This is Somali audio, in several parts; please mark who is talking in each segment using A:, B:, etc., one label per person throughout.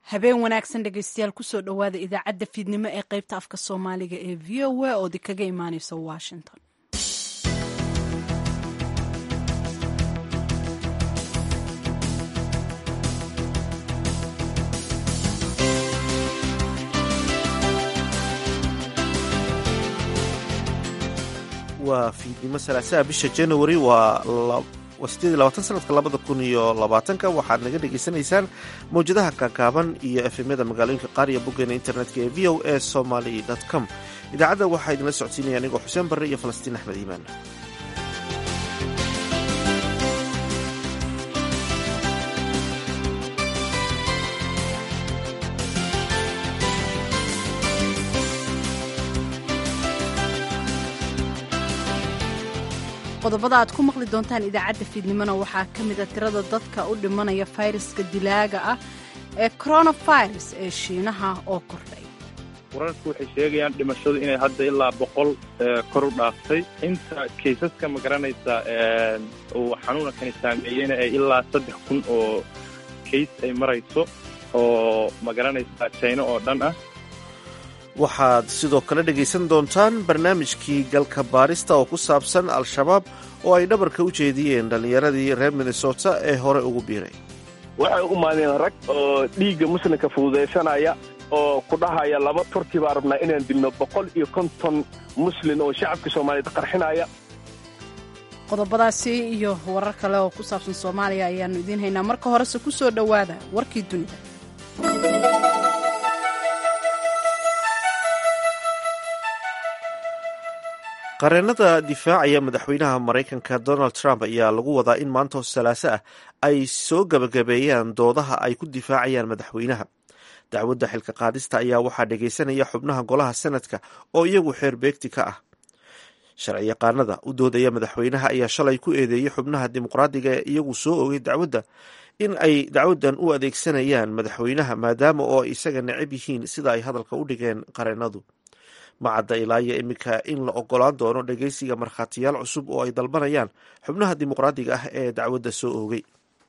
A: habeen wanaagsan dhegaystayaal kusoo dhowaada idaacadda fiidnimo ee qaybta afka soomaaliga ee v o a oo kaga imaaneysa washington
B: waa fiidnimo salaasaha bisha january waa sanadka labada kun iyo labaatanka waxaad naga dhegaysanaysaan mawjadaha kaakaaban iyo efemyada magaalooyinka qaar iyo boggeena internetka ee v o a somaly com idaacadda waxaa idinla socodsiinaya anigoo xuseen barre iyo falastiin axmed iimaan
A: qodobada aad ku maqli doontaan idaacadda fiidnimona waxaa ka mid a tirada dadka u dhimanaya fayraska dilaaga ah ee coronavirus ee shiinaha oo kordhay
C: wararku waxay sheegayaan dhimashadu inay hadda ilaa boqol kor u dhaaftay inta kaysaska ma garanaysa uu xanuunankani saameeyeyna ee ilaa saddex kun oo kays ay marayso oo ma garanaysa jayno oo dhan ah
B: waxaad sidoo kale dhegaysan doontaan barnaamijkii galka baarista oo ku saabsan al-shabaab oo ay dhabarka u jeediyeen dhallinyaradii reer minnesota ee hore ugu biiray
D: waxay u maadeen rag oo dhiigga muslimka fududaysanaya oo ku dhahaya laba turki baa rabnaa inaan dilno boqol iyo konton muslin oo shacabka soomaaliyeed qarxinaya
A: qodobadaasi iyo warar kale oo ku saabsan soomaaliya ayaannu idiin haynaa marka horese ku soo dhowaada warkii dunida
B: qareenada difaacaya madaxweynaha maraykanka donald trump ayaa lagu wadaa in maanta salaaso ah ay soo gabagabeeyaan doodaha ay ku difaacayaan madaxweynaha dacwadda xilka qaadista ayaa waxaa dhegaysanaya xubnaha golaha senadka oo iyagu xeer beegti ka ah sharci yaqaanada u doodaya madaxweynaha ayaa shalay ku eedeeyey xubnaha dimuqraadiga ee iyagu soo ogay dacwadda in ay dacwaddan u adeegsanayaan madaxweynaha maadaama oo ay isaga necab yihiin sida ay hadalka u dhigeen qareenadu macadda ilaa iyo iminka in la ogolaan doono dhegeysiga markhaatiyaal cusub oo ay dalbanayaan xubnaha dimuqraadiga ah ee dacwadda soo oogay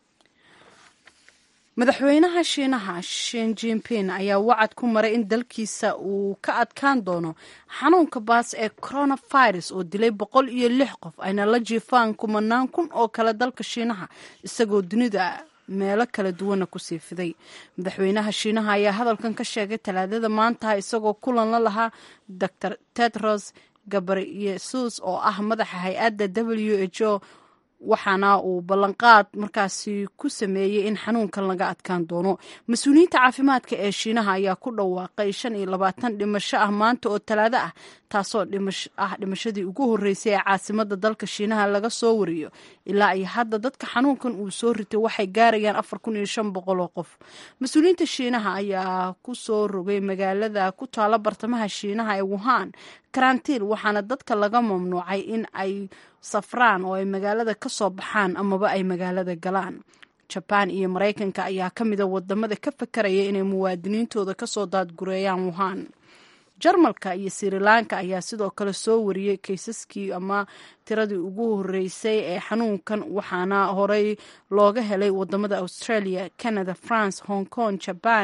A: madaxweynaha shiinaha shin jinping ayaa wacad ku maray in dalkiisa uu ka adkaan doono xanuunka baas ee coronavirus oo dilay boqol iyo lix qof ayna la jiifaan kumanaan kun oo kale dalka shiinaha isagoo dunida meelo kala duwana kusii fiday madaxweynaha shiinaha ayaa hadalkan ka sheegay talaadada maanta isagoo kulan la lahaa dor tedros gabriyesus oo ah madaxa hay-adda w h o waxaana uu ballanqaad markaasi ku sameeyey in xanuunkan laga adkaan doono mas-uuliyiinta caafimaadka ee shiinaha ayaa ku dhawaaqay shan iyo labaatan dhimasho ah maanta oo talaado ah taasoo ah dhimashadii ugu horreysay ee caasimada dalka shiinaha laga soo wariyo ilaa iyo hadda dadka xanuunkan uu soo ritay waxay gaarayaan afar kun iyo shan boqol oo qof mas-uuliyiinta shiinaha ayaa ku soo rogay magaalada ku taalo bartamaha shiinaha ee wuhan karantiin waxaana dadka laga mamnuucay in ay safraan oo ay magaalada ka soo baxaan amaba ay magaalada galaan jabaan iyo maraykanka ayaa ka mida wadamada ka fakaraya inay muwaadiniintooda kasoo daadgureeyaan wuhan jarmalka iyo sirilanka ayaa sidoo kale soo wariyey kaysaskii ama tiradii ugu horeysay ee xanuunkan waxaana horey looga helay wadamada australia canada france hong kong jaban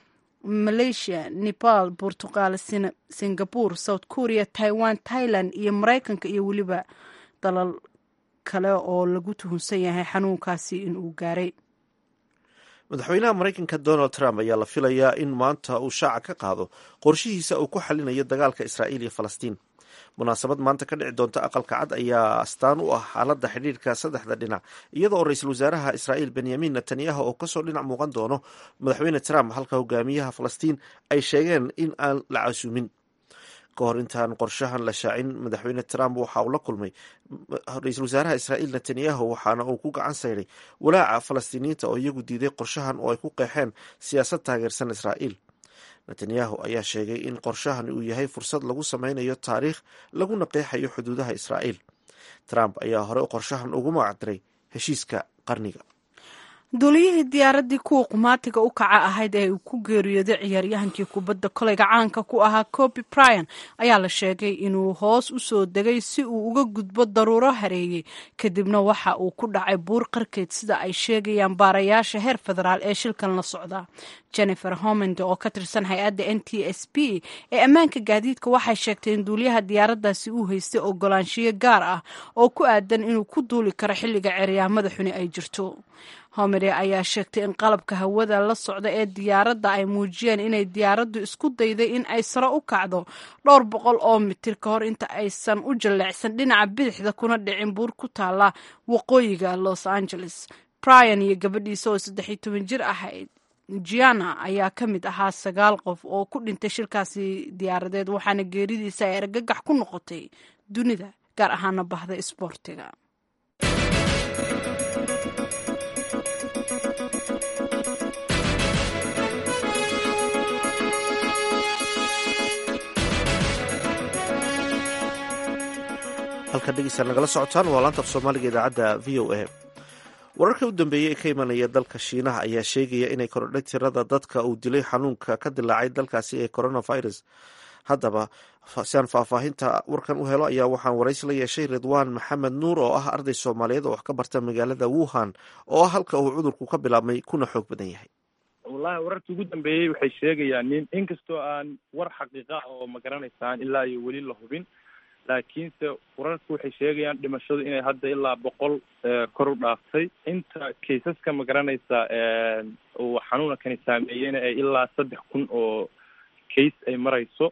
A: malaysia nepal portugal singapore south korea taiwan thailand iyo maraykanka iyo weliba dalal kale oo lagu tuhunsan yahay xanuunkaasi inuu gaaray
B: madaxweynaha maraykanka donald trump ayaa la filayaa in maanta uu shaaca ka qaado qorshihiisa uu ku xalinayo dagaalka israa'iil iyo falastiin munaasabad maanta ka dhici doonta aqalka cad ayaa astaan u ah xaaladda xidhiirka saddexda dhinac iyada oo ra-iisul wasaaraha israa'iil benyamin netanyahu oo kasoo dhinac muuqan doono madaxweyne trump halka hogaamiyaha falastiin ay sheegeen in aan la casuumin ka hor intaan qorshahan la shaacin madaxweyne trump waxa uu la kulmay ra-iisul wasaaraha israa'iil netanyahu waxaana uu ku gacan sayray walaaca falastiiniyiinta oo iyagu diiday qorshahan oo ay ku qeexeen siyaasad taageersan israa'iil netanyahu ayaa sheegay in qorshahan uu yahay fursad lagu sameynayo taariikh laguna qeexayo xuduudaha israa'iil trump ayaa hore qorshahan ugu magacdiray heshiiska qarniga
A: duuliyihii diyaaraddii kuwa qumaatiga u kaca ahayd ee uu ku geeriyooday ciyaaryahankii kubadda kolayga caanka ku ahaa coby bryan ayaa la sheegay inuu hoos u soo degay si uu uga gudbo daruuro hareeyey kadibna waxa uu ku dhacay buur qarkeed sida ay sheegayaan baarayaasha heer federaal ee shilkan la socda jennifer homond oo ka tirsan hay-adda n t s b ee ammaanka gaadiidka waxay sheegtay in duuliyaha diyaaraddaasi uu haystay ogolaanshiyo gaar ah oo ku aadan inuu ku duuli karo xilliga ceryaamada xuni ay jirto homede ayaa sheegtay in qalabka hawada la socda ee diyaaradda ay muujiyeen inay diyaaraddu isku dayday in ay sare u kacdo dhowr boqol oo mitir ka hor inta aysan u jalleecsan dhinaca bidixda kuna dhicin buur ku taalla waqooyiga los angeles bryan iyo gabadhiisa oo saddex iyo toban jir ahayd giana ayaa ka mid ahaa sagaal qof oo ku dhintay shirkaasi diyaaradeed waxaana geeridiisa ay argagax ku noqotay dunida gaar ahaana bahda isboortiga
B: halkan dhegeysaa nagala socotaan waa laanta af soomaaliga idaacadda v o a wararka u dambeeyey ee ka imanaya dalka shiinaha ayaa sheegaya inay korodhay tirada dadka uu dilay xanuunka ka dilaacay dalkaasi ee coronavirus haddaba si aan faahfaahinta warkan u helo ayaa waxaan waraysi la yeeshay ridwaan maxamed nuur oo ah arday soomaaliyeed oo wax ka barta magaalada wuhan oo ah halka uu cudurku ka bilaabmay kuna xoog badan yahay
C: wallahi wararkii ugu dambeeyey waxay sheegayaan nin inkastoo aan war xaqiiqa oo ma garanaysaan ilaa iyo weli la hubin laakiinse wararku waxay sheegayaan dhimashadu inay hadda ilaa boqol kor u dhaaftay inta kaysaska ma garanaysa uu xanuunkani saameeyeyna ee ilaa saddex kun oo case ay marayso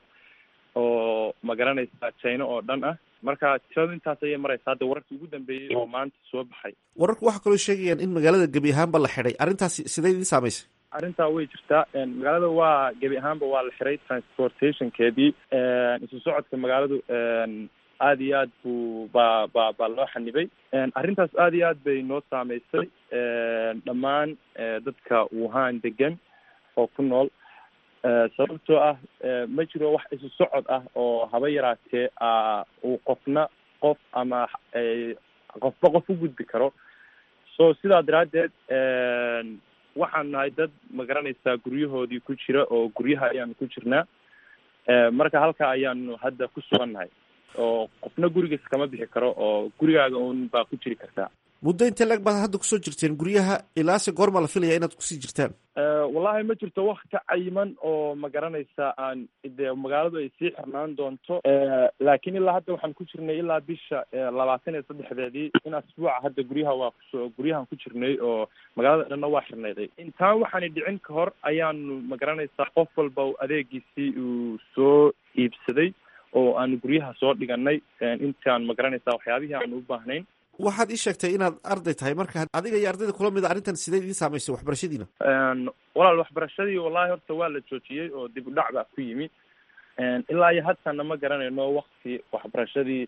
C: oo ma garanaysa china oo dhan ah marka tiradu intaas ayay maraysa hadda wararkii ugu dambeeyey oo maanta soo baxay
B: wararku waxaa kaloo sheegayaan in magaalada gebi ahaanba la xidhay arrintaasi sidee idin saamaysay
C: arrintaa way jirtaa magaalada waa gebi ahaanba waa la xiray transportationkeedii isu socodka magaaladu aada iyo aad buu baa ba baa loo xanibay arrintaas aada iyo aad bay noo saameysay dhammaan dadka wuhan degan oo ku nool sababtoo ah ma jiro wax isu socod ah oo haba yaraatee uu qofna qof ama qofba qof u gudbi karo so sidaa daraaddeed waxaan nahay dad ma garanaysaa guryahoodii ku jira oo guryaha ayaanu ku jirnaa marka halka ayaanu hadda ku sugan nahay oo qofna gurigiis kama bixi karo oo gurigaaga un baa ku jiri kartaa
B: muddo intee lag baad hadda kusoo jirteen guryaha ilaase goorma la filaya inaad kusii jirtaan
C: wallahi ma jirto wakti cayiman oo ma garanaysa aan de magaaladu ay sii xirnaan doonto laakiin ilaa hadda waxaan ku jirnay ilaa bisha labaatan iyo saddexdeedii in asbuuca hadda guryaha waa kuso guryahan ku jirnay oo magaalada dhanna waa xirnayday intaan waxaani dhicin ka hor ayaanu ma garanaysaa qof walba adeegiisii uu soo iibsaday oo aanu guryaha soo dhiganay intaan ma garanaysaa waxyaabihii aanu u baahnayn
B: waxaad ii sheegtay inaad arday tahay marka adiga iyo ardayda kula mida arrintan sidee idiin saamaysay waxbarashadiina
C: walaal waxbarashadii wallahi horta waa la joojiyey oo dib u dhac baa ku yimi ilaa iyo haddana ma garanayno wakti waxbarashadii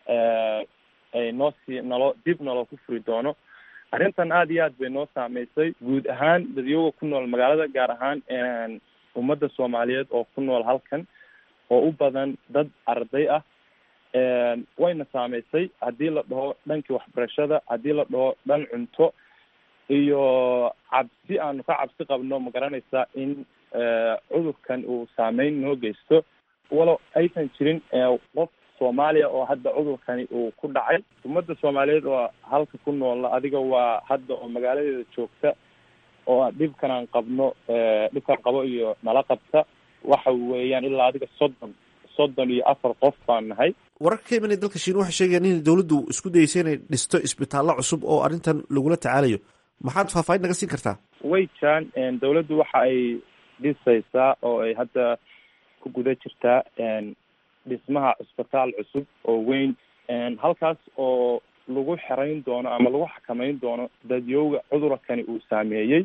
C: ay noo sii nalo dib naloo ku furi doono arrintan aada iyo aad bay noo saameysay guud ahaan dadyoga ku nool magaalada gaar ahaan ummadda soomaaliyeed oo ku nool halkan oo u badan dad arday ah wayna saameysay haddii la dhaho dhankii waxbarashada haddii la dhaho dhan cunto iyo cabsi aanu ka cabsi qabno ma garanaysaa in cudurkan uu saameyn noo geysto walow aysan jirin qof soomaaliya oo hadda cudurkani uu ku dhacay ummadda soomaaliyeed oo halka ku noola adiga waa hadda oo magaaladeeda joogta oo dhibkan aan qabno dhibkaan qabo iyo nala qabta waxa weeyaan ilaa adiga soddon soddon iyo afar qof baan nahay
B: wararka ka imanaya dalka shiina waxay sheegayaan in dowladdu isku dayeysa inay dhisto isbitaallo cusub oo arrintan lagula tacaalayo maxaad faahfaahin naga siin kartaa
C: way jiraan dowladdu waxa ay dhisaysaa oo ay hadda ku guda jirtaa dhismaha cisbitaal cusub oo weyn halkaas oo lagu xerayn doono ama lagu xakameyn doono dadyowga cudurkani uu saameeyey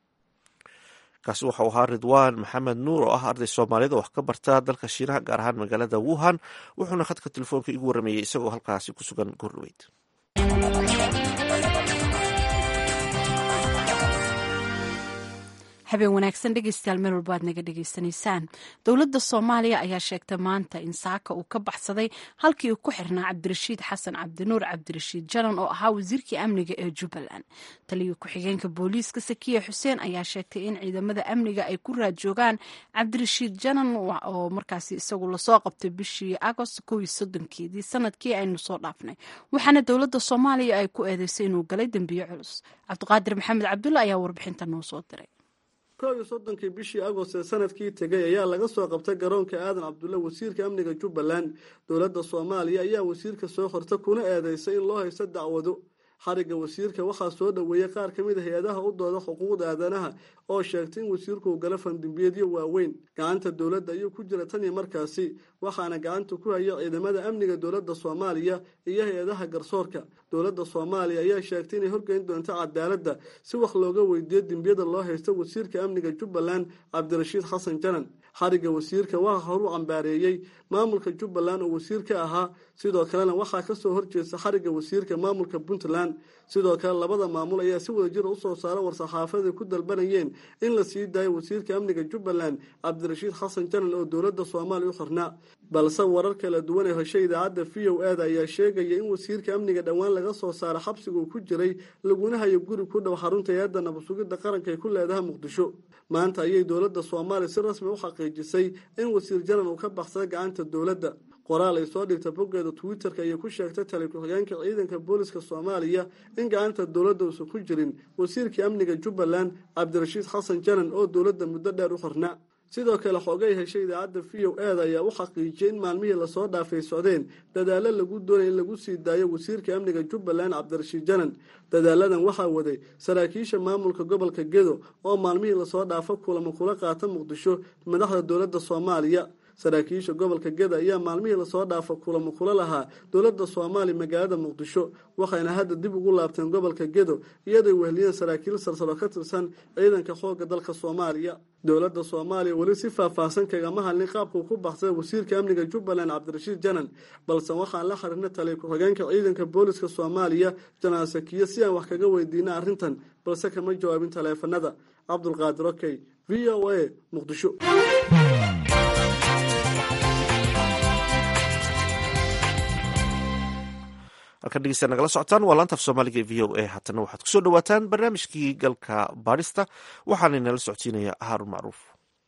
B: kaasi waxau ahaa ridwaan maxamed nuur oo ah arday soomaaliyeed oo wax ka barta dalka shiinaha gaar ahaan magaalada wuhan wuxuuna khadka telefoonka igu warrameeyey isagoo halkaasi ku sugan goordhaweyd
A: habeen wanaagsan dhegeystayaal meel walba aad naga dhegeysanaysaan dowladda soomaaliya ayaa sheegtay maanta in saaka uu ka baxsaday halkii uu ku xirnaa cabdirashiid xasan cabdinuur cabdirashiid janan oo ahaa wasiirkii amniga ee jubbaland taliya ku-xigeenka booliiska sakiya xuseen ayaa sheegtay in ciidamada amniga ay ku raad joogaan cabdirashiid janan oo markaasi isagu lasoo qabtay bishii agost kow iyo soddonkeedii sanadkii aynu soo dhaafnay waxaana dowladda soomaaliya ay ku eedeysay inuu galay dembiyo culus cabdiqaadir maxamed cabdulla ayaa warbixinta noo soo diray
E: kow iyo soddonkii bishii agost ee sanadkii tegay ayaa laga soo qabtay garoonka aadan cabdulle wasiirka amniga jubbaland dowladda soomaaliya ayaa wasiirka soo qorta kuna eedeysay in loo haysto dacwado xarigga wasiirka waxaa soo dhoweeyey qaar ka mid a hay-adaha u dooda xuquuqda aadanaha oo sheegtay in wasiirku uu gala fandimbiyeedyo waaweyn gacanta dowladda ayuu ku jira tan iyo markaasi waxaana gacanta ku haya ciidamada amniga dowladda soomaaliya iyo hay-adaha garsoorka dowladda soomaaliya ayaa sheegtay inay horgeyn doonto cadaaladda si wax looga weydiiyo dembiyada loo haysto wasiirka amniga jubbaland cabdirashiid xasan janan xarigga wasiirka waxaa horu cambaareeyey maamulka jubbaland oo wasiir ka ahaa sidoo kalena waxaa kasoo horjeesta xarigga wasiirka maamulka puntland sidoo kale labada maamul ayaa si wada jira usoo saara war-saxaafada ku dalbanayeen in la sii daayo wasiirka amniga jubbaland cabdirashiid xasan janan oo dowladda soomaaliya u xirnaa balse warar kala duwan ee heshay idaacadda v o eda ayaa sheegaya in wasiirka amniga dhowaan laga soo saaro xabsiga uu ku jiray laguna hayo guri ku dhow xarunta hay-adda nabadsugidda qaranka ay ku leedaha muqdisho maanta ayay dowladda soomaaliya si rasmi u xaqiijisay in wasiir janan uu ka baxsaday gacanta dowladda qoraal ay soo dhigta boggeeda twitter-ka ayay ku sheegtay tali ku-xigeenka ciidanka booliska soomaaliya in gacanta dowladda uusan ku jirin wasiirkii amniga jubbaland cabdirashiid xasan janan oo dowladda muddo dheer u xirnaa sidoo kale xoogay heshay idaacadda v o eda ayaa u xaqiijiyay in maalmihii lasoo dhaafay socdeen dadaalo lagu doonay in lagu sii daayo wasiirka amniga jubbaland cabdirashiid janan dadaaladan waxaa waday saraakiisha maamulka gobolka gedo oo maalmihii lasoo dhaafo kulamo kula qaata muqdisho madaxda dowladda soomaaliya saraakiisha gobolka geda ayaa maalmihii lasoo dhaafo kulamo kula lahaa dowladda soomaaliya magaalada muqdisho waxayna hadda dib ugu laabteen gobolka gedo iyadooy weheliyeen saraakiil sarsaro ka tirsan ciidanka xoogga dalka soomaaliya dowladda soomaaliya weli si faahfaahsan kagama hadlin qaabkuu ku baxsada wasiirka amniga jubbaland cabdirashiid janan balse waxaan la xiriirna taliya ku-xigeenka ciidanka booliska soomaaliya janaan sakiye si aan wax kaga weydiina arrintan balse kama jawaabin taleefanada cabdulqaadir okey v o a muqdisho
B: halkan dhegeysta nagala socotaan waa laantaaf soomaaliga e v o a haatana waxaad kusoo dhawaataan barnaamijkii galka baadhista waxaana inala socodsiinaya haarun macruuf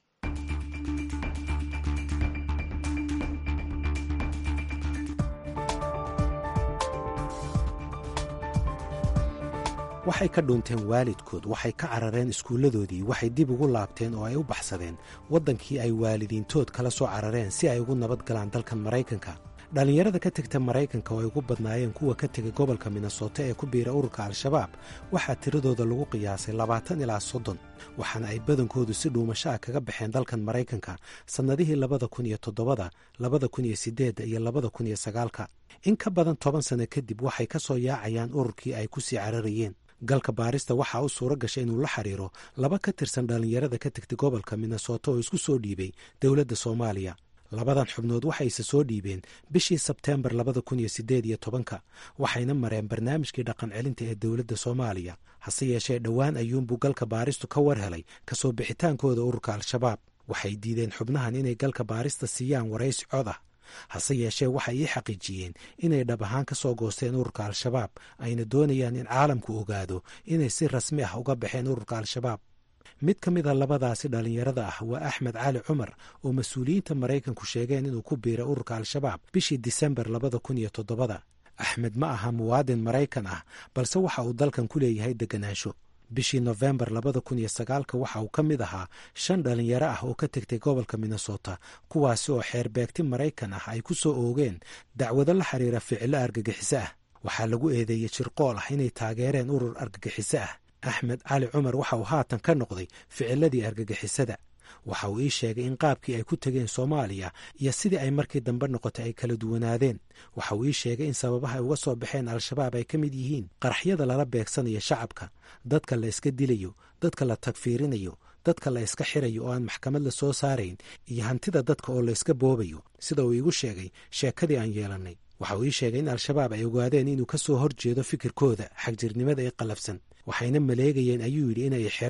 F: waxay ka dhuunteen waalidkood waxay ka carareen iskuulladoodii waxay dib ugu laabteen oo ay u baxsadeen waddankii ay waalidiintood kala soo carareen si ay ugu nabad galaan dalkan maraykanka dhallinyarada ka tegta maraykanka oo ay ugu badnaayeen kuwa ka tegay gobolka minnesota ee ku biira ururka al-shabaab waxaa tiradooda lagu qiyaasay labaatan ilaa soddon waxaana ay badankoodu si dhuumasho ah kaga baxeen dalkan maraykanka sannadihii labada kun iyo toddobada labada kun iyo siddeedda iyo labada kun iyo sagaalka in ka badan toban sanno kadib waxay ka soo yaacayaan ururkii ay ku sii cararayeen galka baarista waxaa u suuro gashay inuu la xiriiro laba ka tirsan dhallinyarada ka tegtay gobolka minnesota oo isku soo dhiibay dowladda soomaaliya labadan xubnood waxayse soo dhiibeen bishii sebteembar labada kun iyo siddeed iyo tobanka waxayna mareen barnaamijkii dhaqan celinta ee dowladda soomaaliya hase yeeshee dhowaan ayuunbuu galka baaristu ka war helay kasoo bixitaankooda ururka al-shabaab waxay diideen xubnahan inay galka baarista siiyaan waraysi cod ah hase yeeshee waxay ii xaqiijiyeen inay dhab ahaan ka soo goosteen ururka al-shabaab ayna doonayaan in caalamku ogaado inay si rasmi ah uga baxeen ururka al-shabaab mid ka mid a labadaasi dhallinyarada ah waa axmed cali cumar oo mas-uuliyiinta maraykanku sheegeen inuu ku biiray ururka al-shabaab bishii disembar labada kun iyo toddobada axmed ma aha muwaadin maraykan ah balse waxa uu dalkan ku leeyahay deganaansho bishii nofembar labada kun iyo sagaalka waxa uu ka mid ahaa shan dhallinyaro ah oo ka tegtay gobolka minnesota kuwaasi oo xeerbeegti maraykan ah ay ku soo oogeen dacwado la xiriira ficilo argagixiso ah waxaa lagu eedeeyey jirqool ah inay taageereen urur argagixiso ah axmed cali cumar waxa uu haatan ka noqday ficiladii argagixisada waxa uu ii sheegay in qaabkii ay ku tegeen soomaaliya iyo sidii ay markii dambe noqotay ay kala duwanaadeen waxa uu ii sheegay in sababaha ay uga soo baxeen al-shabaab ay ka mid yihiin qaraxyada lala beegsanayo shacabka dadka la iska dilayo dadka la tagfiirinayo dadka la iska xirayo oo aan maxkamad la soo saarayn iyo hantida dadka oo la iska boobayo sida uu iigu sheegay sheekadii aan yeelannay waxa uu ii sheegay in al-shabaab ay ogaadeen inuu ka soo horjeedo fikirkooda xagjirnimada ee qallafsan waxayna maleegayeen ayuu yidhi inay xiraan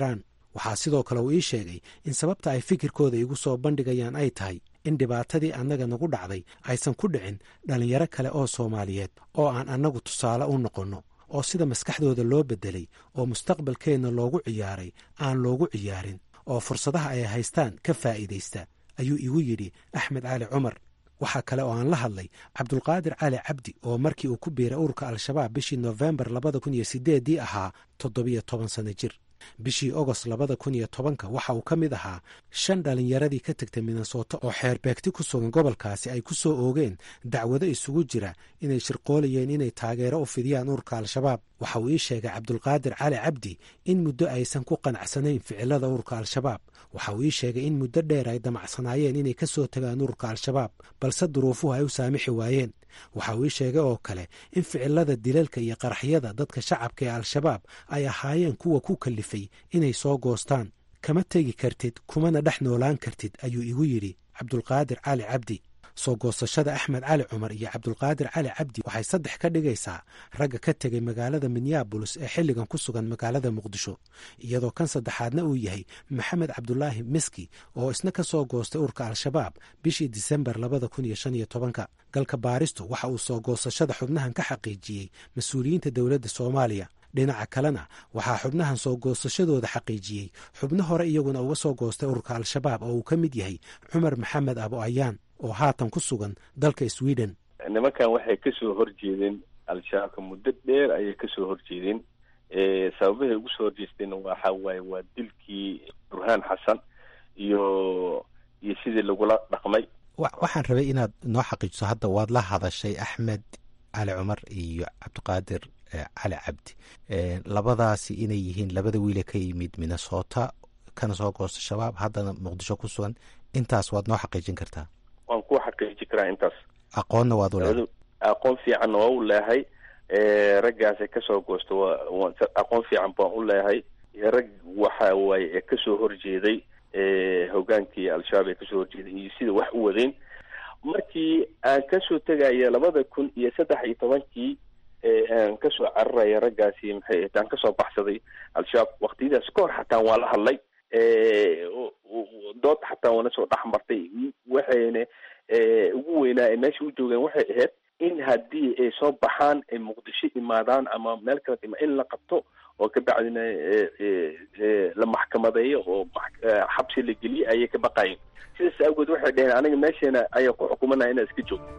F: waxaa sidoo kale uu ii sheegay in sababta ay fikirkooda igu soo bandhigayaan ay tahay in dhibaatadii annaga nagu dhacday aysan ku dhicin dhallinyaro kale oo soomaaliyeed oo aan annagu tusaale u noqonno oo sida maskaxdooda loo beddelay oo mustaqbalkeenna loogu ciyaaray aan loogu ciyaarin oo fursadaha ay haystaan ka faa'iidaysta ayuu igu yidhi axmed cali cumar waxaa kale oo aan la hadlay cabdulqaadir cali cabdi oo markii uu ku biiray ururka al-shabaab bishii noofembar labada kun iyo sideeddii ahaa toddobiyo toban sanno jir bishii ogost labada kun iyo tobanka waxa uu ka mid ahaa shan dhallinyaradii ka tegtay minnesota oo xeerbeegti ku sugan gobolkaasi ay ku soo oogeen dacwado isugu jira inay shirqoolayeen inay taageero u fidiyaan ururka al-shabaab waxa uu ii sheegay cabdulqaadir cali cabdi in muddo aysan ku qanacsanayn ficilada ururka al-shabaab waxa uu ii sheegay in muddo dheer ay damacsanaayeen inay ka soo tagaan ururka al-shabaab balse duruufuhu ay u saamixi waayeen waxa uu ii sheegay oo kale in ficilada dilalka iyo qaraxyada dadka shacabka ee al-shabaab ay ahaayeen kuwa ku kallifay inay soo goostaan kama tegi kartid kumana dhex noolaan kartid ayuu igu yidhi cabdulqaadir cali cabdi soo goosashada axmed cali cumar iyo cabdulqaadir cali cabdi waxay saddex ka dhigaysaa ragga ka tegay magaalada minneabolis ee xilligan ku sugan magaalada muqdisho iyadoo kan saddexaadna uu yahay maxamed cabdulaahi miski oo isna ka soo goostay urka al-shabaab bishii disembar labada kun iyo shan iyo tobanka galka baaristu waxa uu soo goosashada xubnahan ka xaqiijiyey mas-uuliyiinta dowladda soomaaliya dhinaca kalena waxaa xubnahan soo goosashadooda xaqiijiyey xubno hore iyaguna uga soo goostay ururka al-shabaab oo uu ka mid yahay cumar maxamed abo ayaan oo haatan ku sugan dalka sweden
D: nimankan waxay kasoo horjeedeen al-shabaabka muddo dheer ayay kasoo horjeedeen sababahay ugu soo horjeesteen waxa waaye waa dilkii burhaan xasan iyo iyo sidii lagula dhaqmay
F: waxaan rabay inaad noo xaqiijiso hadda waad la hadashay axmed cali cumar iyo cabdiqaadir cali cabdi labadaasi inay yihiin labada wiile ka yimid minnesota kana soo goosta shabaab haddana muqdisho ku sugan intaas waad noo xaqiijin kartaa
D: waan ku xaqiiji karaa intaas
F: aqoonna waad u leedahay
D: aqoon fiicanna waa u leehay raggaas ee kasoo goosta waa aqoon fiican baan u leehay rag waxa waaye ee kasoo horjeeday hogaankii al-shabaab ee kasoo horjeeday iyo sida wax u wadeen markii aan kasoo tegaya labada kun iyo saddex iyo tobankii aan kasoo cararaya raggaasi maxay aan kasoo baxsaday al-shabaab waktiyadaas kahor xataa waa la hadlay dood xataa waana soo dhex martay waxayna ugu weynaa ay meesha u joogeen waxay ahayd in haddii ay soo baxaan ay muqdisho imaadaan ama meel kala ima in la qabto oo kabacdina la maxkamadeeyo oo xabsi la geliye ayay ka baqayeen sidaas awgeed waxay dhaheen aniga meesheena ayaa ku xukumanaya inaa iska joogto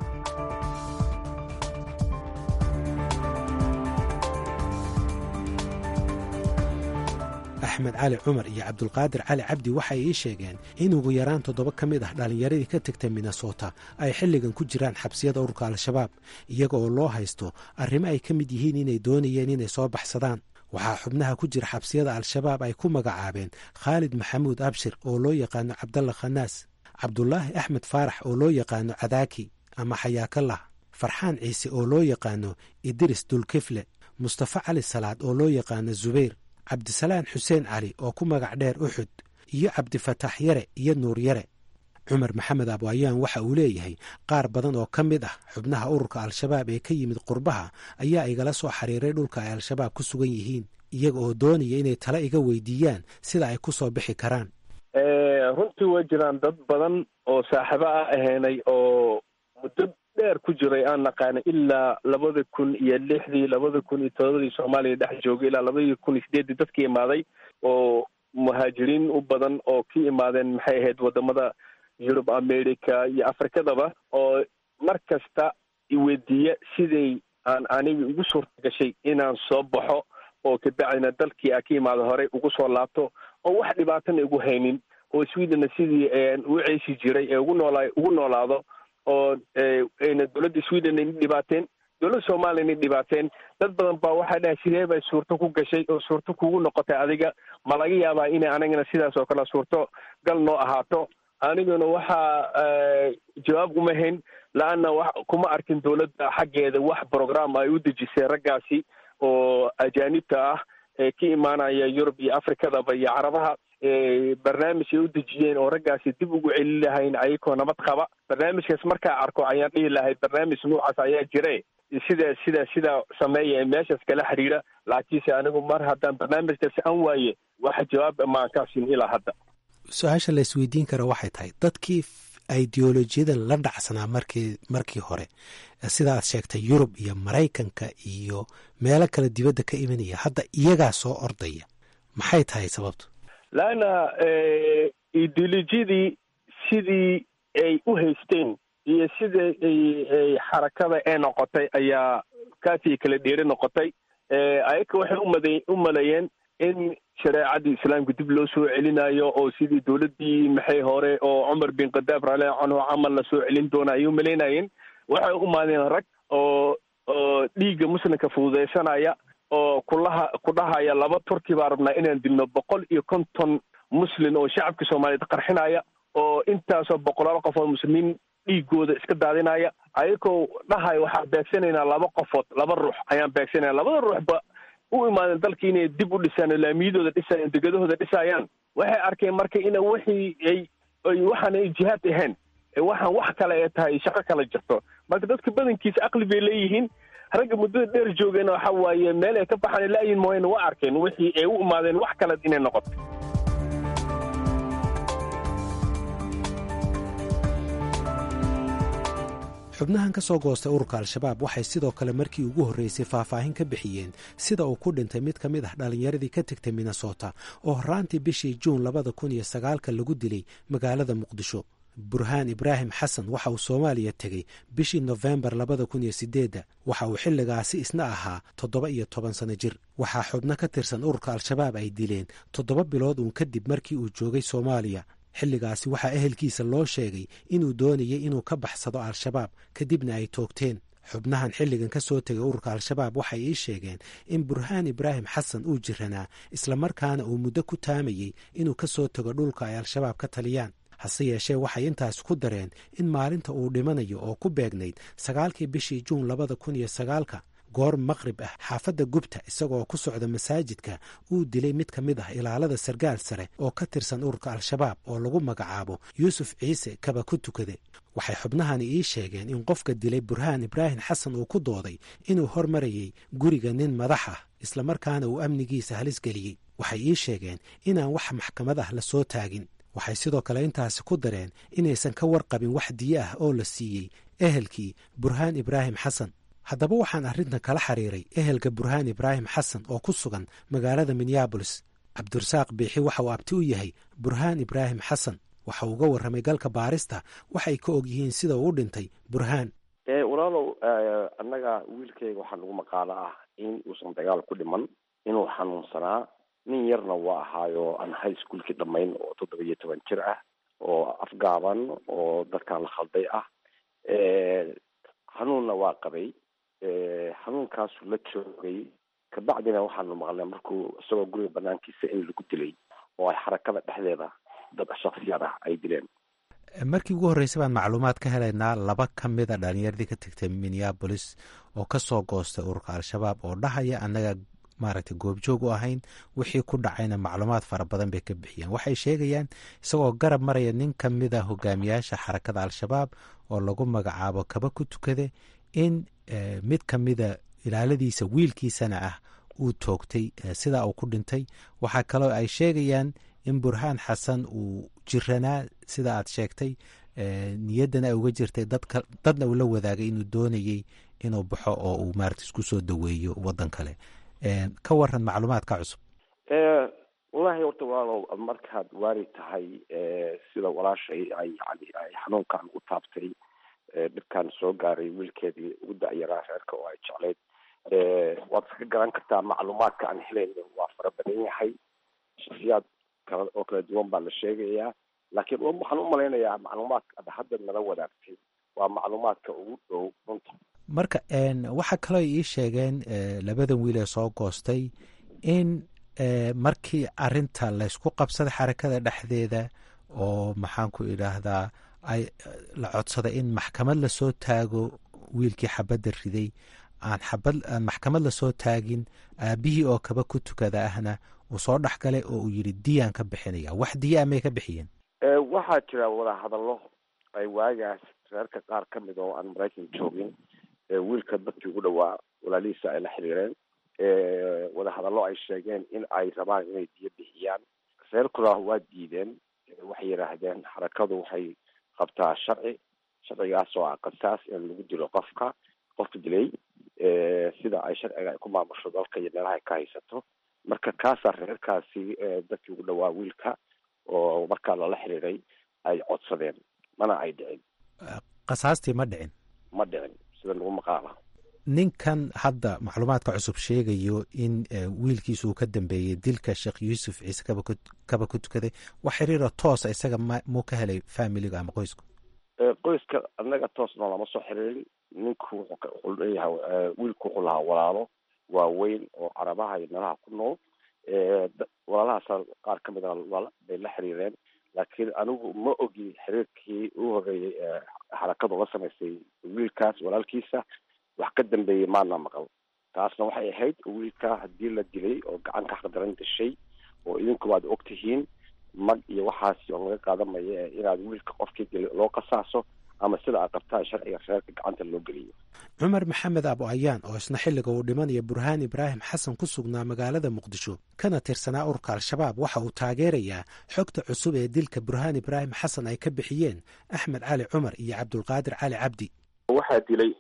F: axmed cali cumar iyo cabdulqaadir cali cabdi waxay ii sheegeen in ugu yaraan toddoba ka mid ah dhallinyaradii ka tegtay minnesota ay xilligan ku jiraan xabsiyada ururka al-shabaab iyaga oo loo haysto arrimo ay ka mid yihiin inay doonayeen inay soo baxsadaan waxaa xubnaha ku jira xabsiyada al-shabaab ay ku magacaabeen khaalid maxamuud abshir oo loo yaqaano cabdalla khanaas cabdulaahi axmed faarax oo loo yaqaano cadaaki ama xayaakallah farxaan ciise oo loo yaqaano idris dulkifle mustafa cali salaad oo loo yaqaano zubayr cabdisalaan xuseen cali oo ku magac dheer uxud iyo cabdifataax yare iyo nuur yare cumar maxamed abwayaan waxa uu leeyahay qaar badan oo ka mid ah xubnaha ururka al-shabaab ee ka yimid qurbaha ayaa igala soo xiriiray dhulka ay al-shabaab ku sugan yihiin iyaga oo doonaya inay tala iga weydiiyaan sida ay ku soo bixi karaan
D: runtii way jiraan dad badan oo saaxiibo ah ahaynay oo muddo dheer ku jiray aan naqaana ilaa labada kun iyo lixdii labada kun iyo todobadii soomaaliya dhex joogay ilaa labadii kun iyo sideeddii dadkii imaaday oo muhaajiriin u badan oo ka imaadeen maxay ahayd wadamada yurub america iyo afrikadaba oo mar kasta iweydiiya siday aan aniga ugu suurta gashay inaan soo baxo oo kabacdina dalkii a ka imaada horey ugu soo laabto oo wax dhibaatana igu haynin oo swedena sidii u ceeshi jiray ee ugu noolaa ugu noolaado oo ayna dowladda sweden ayna dhibaateen dowladda soomaaliyana dhibaateen dad badan baa waxaa dhahay sidee bay suurto ku gashay oo suurto kugu noqotay adiga ma laga yaabaa inay anigana sidaas oo kale suurto gal noo ahaato aniguna waxaa jawaab uma hayn la-anna wa kuma arkin dowladda xaggeeda wax program ay u dejisay raggaasi oo ajaanibta ah ee ka imaanaya yurub iyo afrikadaba iyo carabaha barnaamij ay u dejiyeen oo raggaasi dib ugu celin lahayn ayagoo nabad qaba barnaamijkaas markaa arko ayaan dhihi lahay barnaamij noocaas ayaa jire sida sida sida sameeya ee meeshaas kala xiriira laakiinse anigu mar haddaan barnaamijkaas aan waaye wax jawaab maan kaa siin ilaa hadda
F: su-aasha la isweydiin kara waxay tahay dadkii ideolojiyada la dhacsanaa markii markii hore sida aad sheegtay yurub iyo maraykanka iyo meelo kale dibadda ka imanaya hadda iyagaa soo ordaya maxay tahay sababtu
D: laanna ideolojiyadii sidii ay u haysteen iyo sidai ay xarakada ee noqotay ayaa kaasii kala dheeri noqotay ayaka waxay umada u maleeyeen in shareecadii islaamka dib loo soo celinayo oo sidii dowladdii maxay hore oo cumar bin khadaab raalli canhu camal la soo celin doona ayay umalaynayeen waxay u imaadeen rag oo oo dhiigga muslimka fududaysanaya oo kulaha ku dhahaya laba turki baa rabnaa inaan dilno boqol iyo konton muslin oo shacabka soomaaliyeed qarxinaya oo intaasoo boqolaal qof oo muslimiin dhiigooda iska daadinaya ayagoo dhahaya waxaan beegsanaynaa laba qofood laba ruux ayaan beegsanaya labada ruuxba u imaadeen dalka inay dib u dhisaan laamiyadooda dhisayaan degadahooda dhisayaan waxay arkeen marka ina wixii ay ay waxaan ay jihaad ahayn waxaan wax kale ee tahay shaqo kala jirto marka dadka badankiisa aqli bay leeyihiin ragga muddada dheer joogeen waxa waaye meel ay ka baxaan laayin mooyane waa arkeen wixii ay u imaadeen wax kale inay noqoto
F: xubnahan ka soo goostay ururka al-shabaab waxay sidoo kale markii ugu horreysay faahfaahin ka bixiyeen sida uu ku dhintay mid ka mid ah dhallinyaradii ka tegtay minnesota oo horraantii bishii juun labada kun iyo sagaalka lagu dilay magaalada muqdisho burhaan ibraahim xasan waxa uu soomaaliya tegey bishii nofembar labada kun iyo sideedda waxa uu xilligaasi isna ahaa toddoba iyo toban sano jir waxaa xubno ka tirsan ururka al-shabaab ay dileen toddoba bilood uun kadib markii uu joogay soomaaliya xilligaasi waxaa ehelkiisa loo sheegay inuu doonayay inuu ka baxsado al-shabaab kadibna ay toogteen xubnahan xilligan ka soo tegay ururka al-shabaab waxay ii sheegeen in burhaan ibraahim xasan uu jiranaa islamarkaana uu muddo ku taamayey inuu ka soo tego dhulka ay al-shabaab ka taliyaan hase yeeshee waxay intaas ku dareen in maalinta uu dhimanayo oo ku beegnayd sagaalkii bishii juun labada kun iyo sagaalka goor maqrib ah xaafadda gubta isagoo ku socda masaajidka uu dilay mid ka mid ah ilaalada sargaal sare oo ka tirsan ururka al-shabaab oo lagu magacaabo yuusuf ciise kaba ku tukade waxay xubnahani ii sheegeen in qofka dilay burhaan ibraahim xasan uu ku dooday inuu hormarayay guriga nin madax ah islamarkaana uu amnigiisa halis geliyey waxay ii sheegeen inaan wax maxkamad ah la soo taagin waxay sidoo kale intaasi ku dareen inaysan ka warqabin wax diyo ah oo la siiyey ehelkii burhaan ibraahim xasan haddaba waxaan arrintan kala xiriiray ehelka burhaan ibraahim xasan oo ku sugan magaalada minneabolis cabdirasaaq biixi waxa uu abti u yahay burhaan ibraahim xasan waxa uu uga warramay galka baarista waxay ka og yihiin sida uu u dhintay burhaan
G: walaalow annaga wiilkayga waxaa nagu maqaalo ah in uusan dagaal ku dhiman inuu xanuunsanaa nin yarna waa ahaayo aan high schoolkii dhammayn oo toddoba iyo toban jir ah oo afgaaban oo dadkan la khalday ah xanuunna waa qabay xanuunkaasu la joogay kabacdina waxaanu maqlnay markuu isagoo guriga banaankiisa in lagu dilay oo ay xarakada dhexdeeda dad shaksiyad ah ay dileen
F: markii ugu horreysay baan macluumaad ka helaynaa laba ka mid a dhalinyaradii ka tegtay minneabolis oo ka soo goostay ururka al-shabaab oo dhahaya annaga maaragtay goobjoog u ahayn wixii ku dhacayna macluumaad fara badan bay ka bixiyeen waxay sheegayaan isagoo garab maraya nin ka mid a hogaamiyaasha xarakada al-shabaab oo lagu magacaabo kaba ku tukade in mid ka mida ilaaladiisa wiilkiisana ah uu toogtay sidaa uu ku dhintay waxaa kaloo ay sheegayaan in burhaan xasan uu jiranaa sida aad sheegtay niyaddana ay uga jirtay dadka dadna uu la wadaagay inuu doonayey inuu baxo oo uu maarata isku soo daweeyo waddan kale ka waran macluumaadka cusub
G: wallaahi horta walaalow markaad waari tahay sida walaashay ay yani ay xanuunkan u taabtay dhibkaan soo gaaray wiilkeedii ugu da-yaraa reerka oo ay jeclayd waad iska garan kartaa macluumaadka aan helayno waa fara badan yahay shaksiyaad kala oo kala duwan baa la sheegayaa laakiin waxaan u malaynayaa macluumaadka ad hadda nala wadaagtay waa macluumaadka ugu dhow runta
F: marka waxaa kaloo ii sheegeen labadan wiil ee soo goostay in markii arinta laysku qabsaday xarakada dhexdeeda oo maxaan ku idhaahdaa ay la codsaday in maxkamad lasoo taago wiilkii xabadda riday aan xabad aan maxkamad lasoo taagin aabihii oo kaba ku tukada ahna uu soo dhex galay oo uu yidhi diyaan ka bixinaya wax diyaa may ka bixiyeen
G: waxaa jira wadahadallo ay waagaas reerka qaar ka mid oo aan maraykan joogin wiilka dadkii ugu dhawaa walaalihiisa ay la xiriireen wadahadallo ay sheegeen in ay rabaan inay diyo bixiyaan reerkuna waa diideen waxay yidhaahdeen xarakadu waxay qabtaa sharci sharcigaas oo ah qasaas in lagu dilo qofka qofka dilay sida ay sharciga ku maamusho dalka iyo meelaha ay ka haysato marka kaasaa reerkaasi dadkii ugu dhawaa wiilka oo markaa lala xiriiray ay codsadeen mana ay dhicin
F: qasaastii ma dhicin
G: ma dhicin sida lagu maqaala
F: ninkan hadda macluumaadka cusub sheegayo in wiilkiisa uu ka dambeeyey dilka sheekh yuusuf ciise kaba ku tukaday wax xiriira toosa isaga m muu ka helay familiga ama qoysku
G: qoyska anaga toosna lama soo xiriirin ninku wuxuu leeyahay wiilku wuxuu lahaa walaalo waaweyn oo carabaha iyo meelaha ku nool walaalahaas qaar kamid a bay la xiriireen laakiin anigu ma ogi xiriirkii u horeeyey xarakadu la samaysay wiilkaas walaalkiisa wax ka dambeeyey maana maqal taasna waxay ahayd wiilka haddii la dilay oo gacan ka xaqdaran dashay oo idinku waad og tihiin mag iyo waxaasi oo laga qaadanaya inaad wiilka qofkii dilay loo qasaaso ama sida aad qabtaan sharciga reerka gacanta loo geliyo
F: cumar maxamed abo ayaan oo isna xilliga uu dhimanaya burhaan ibraahim xasan ku sugnaa magaalada muqdisho kana tirsanaa ururka al-shabaab waxa uu taageerayaa xogta cusub ee dilka burhaan ibraahim xasan ay ka bixiyeen axmed cali cumar iyo cabdulqaadir cali cabdi
D: waxaa dilay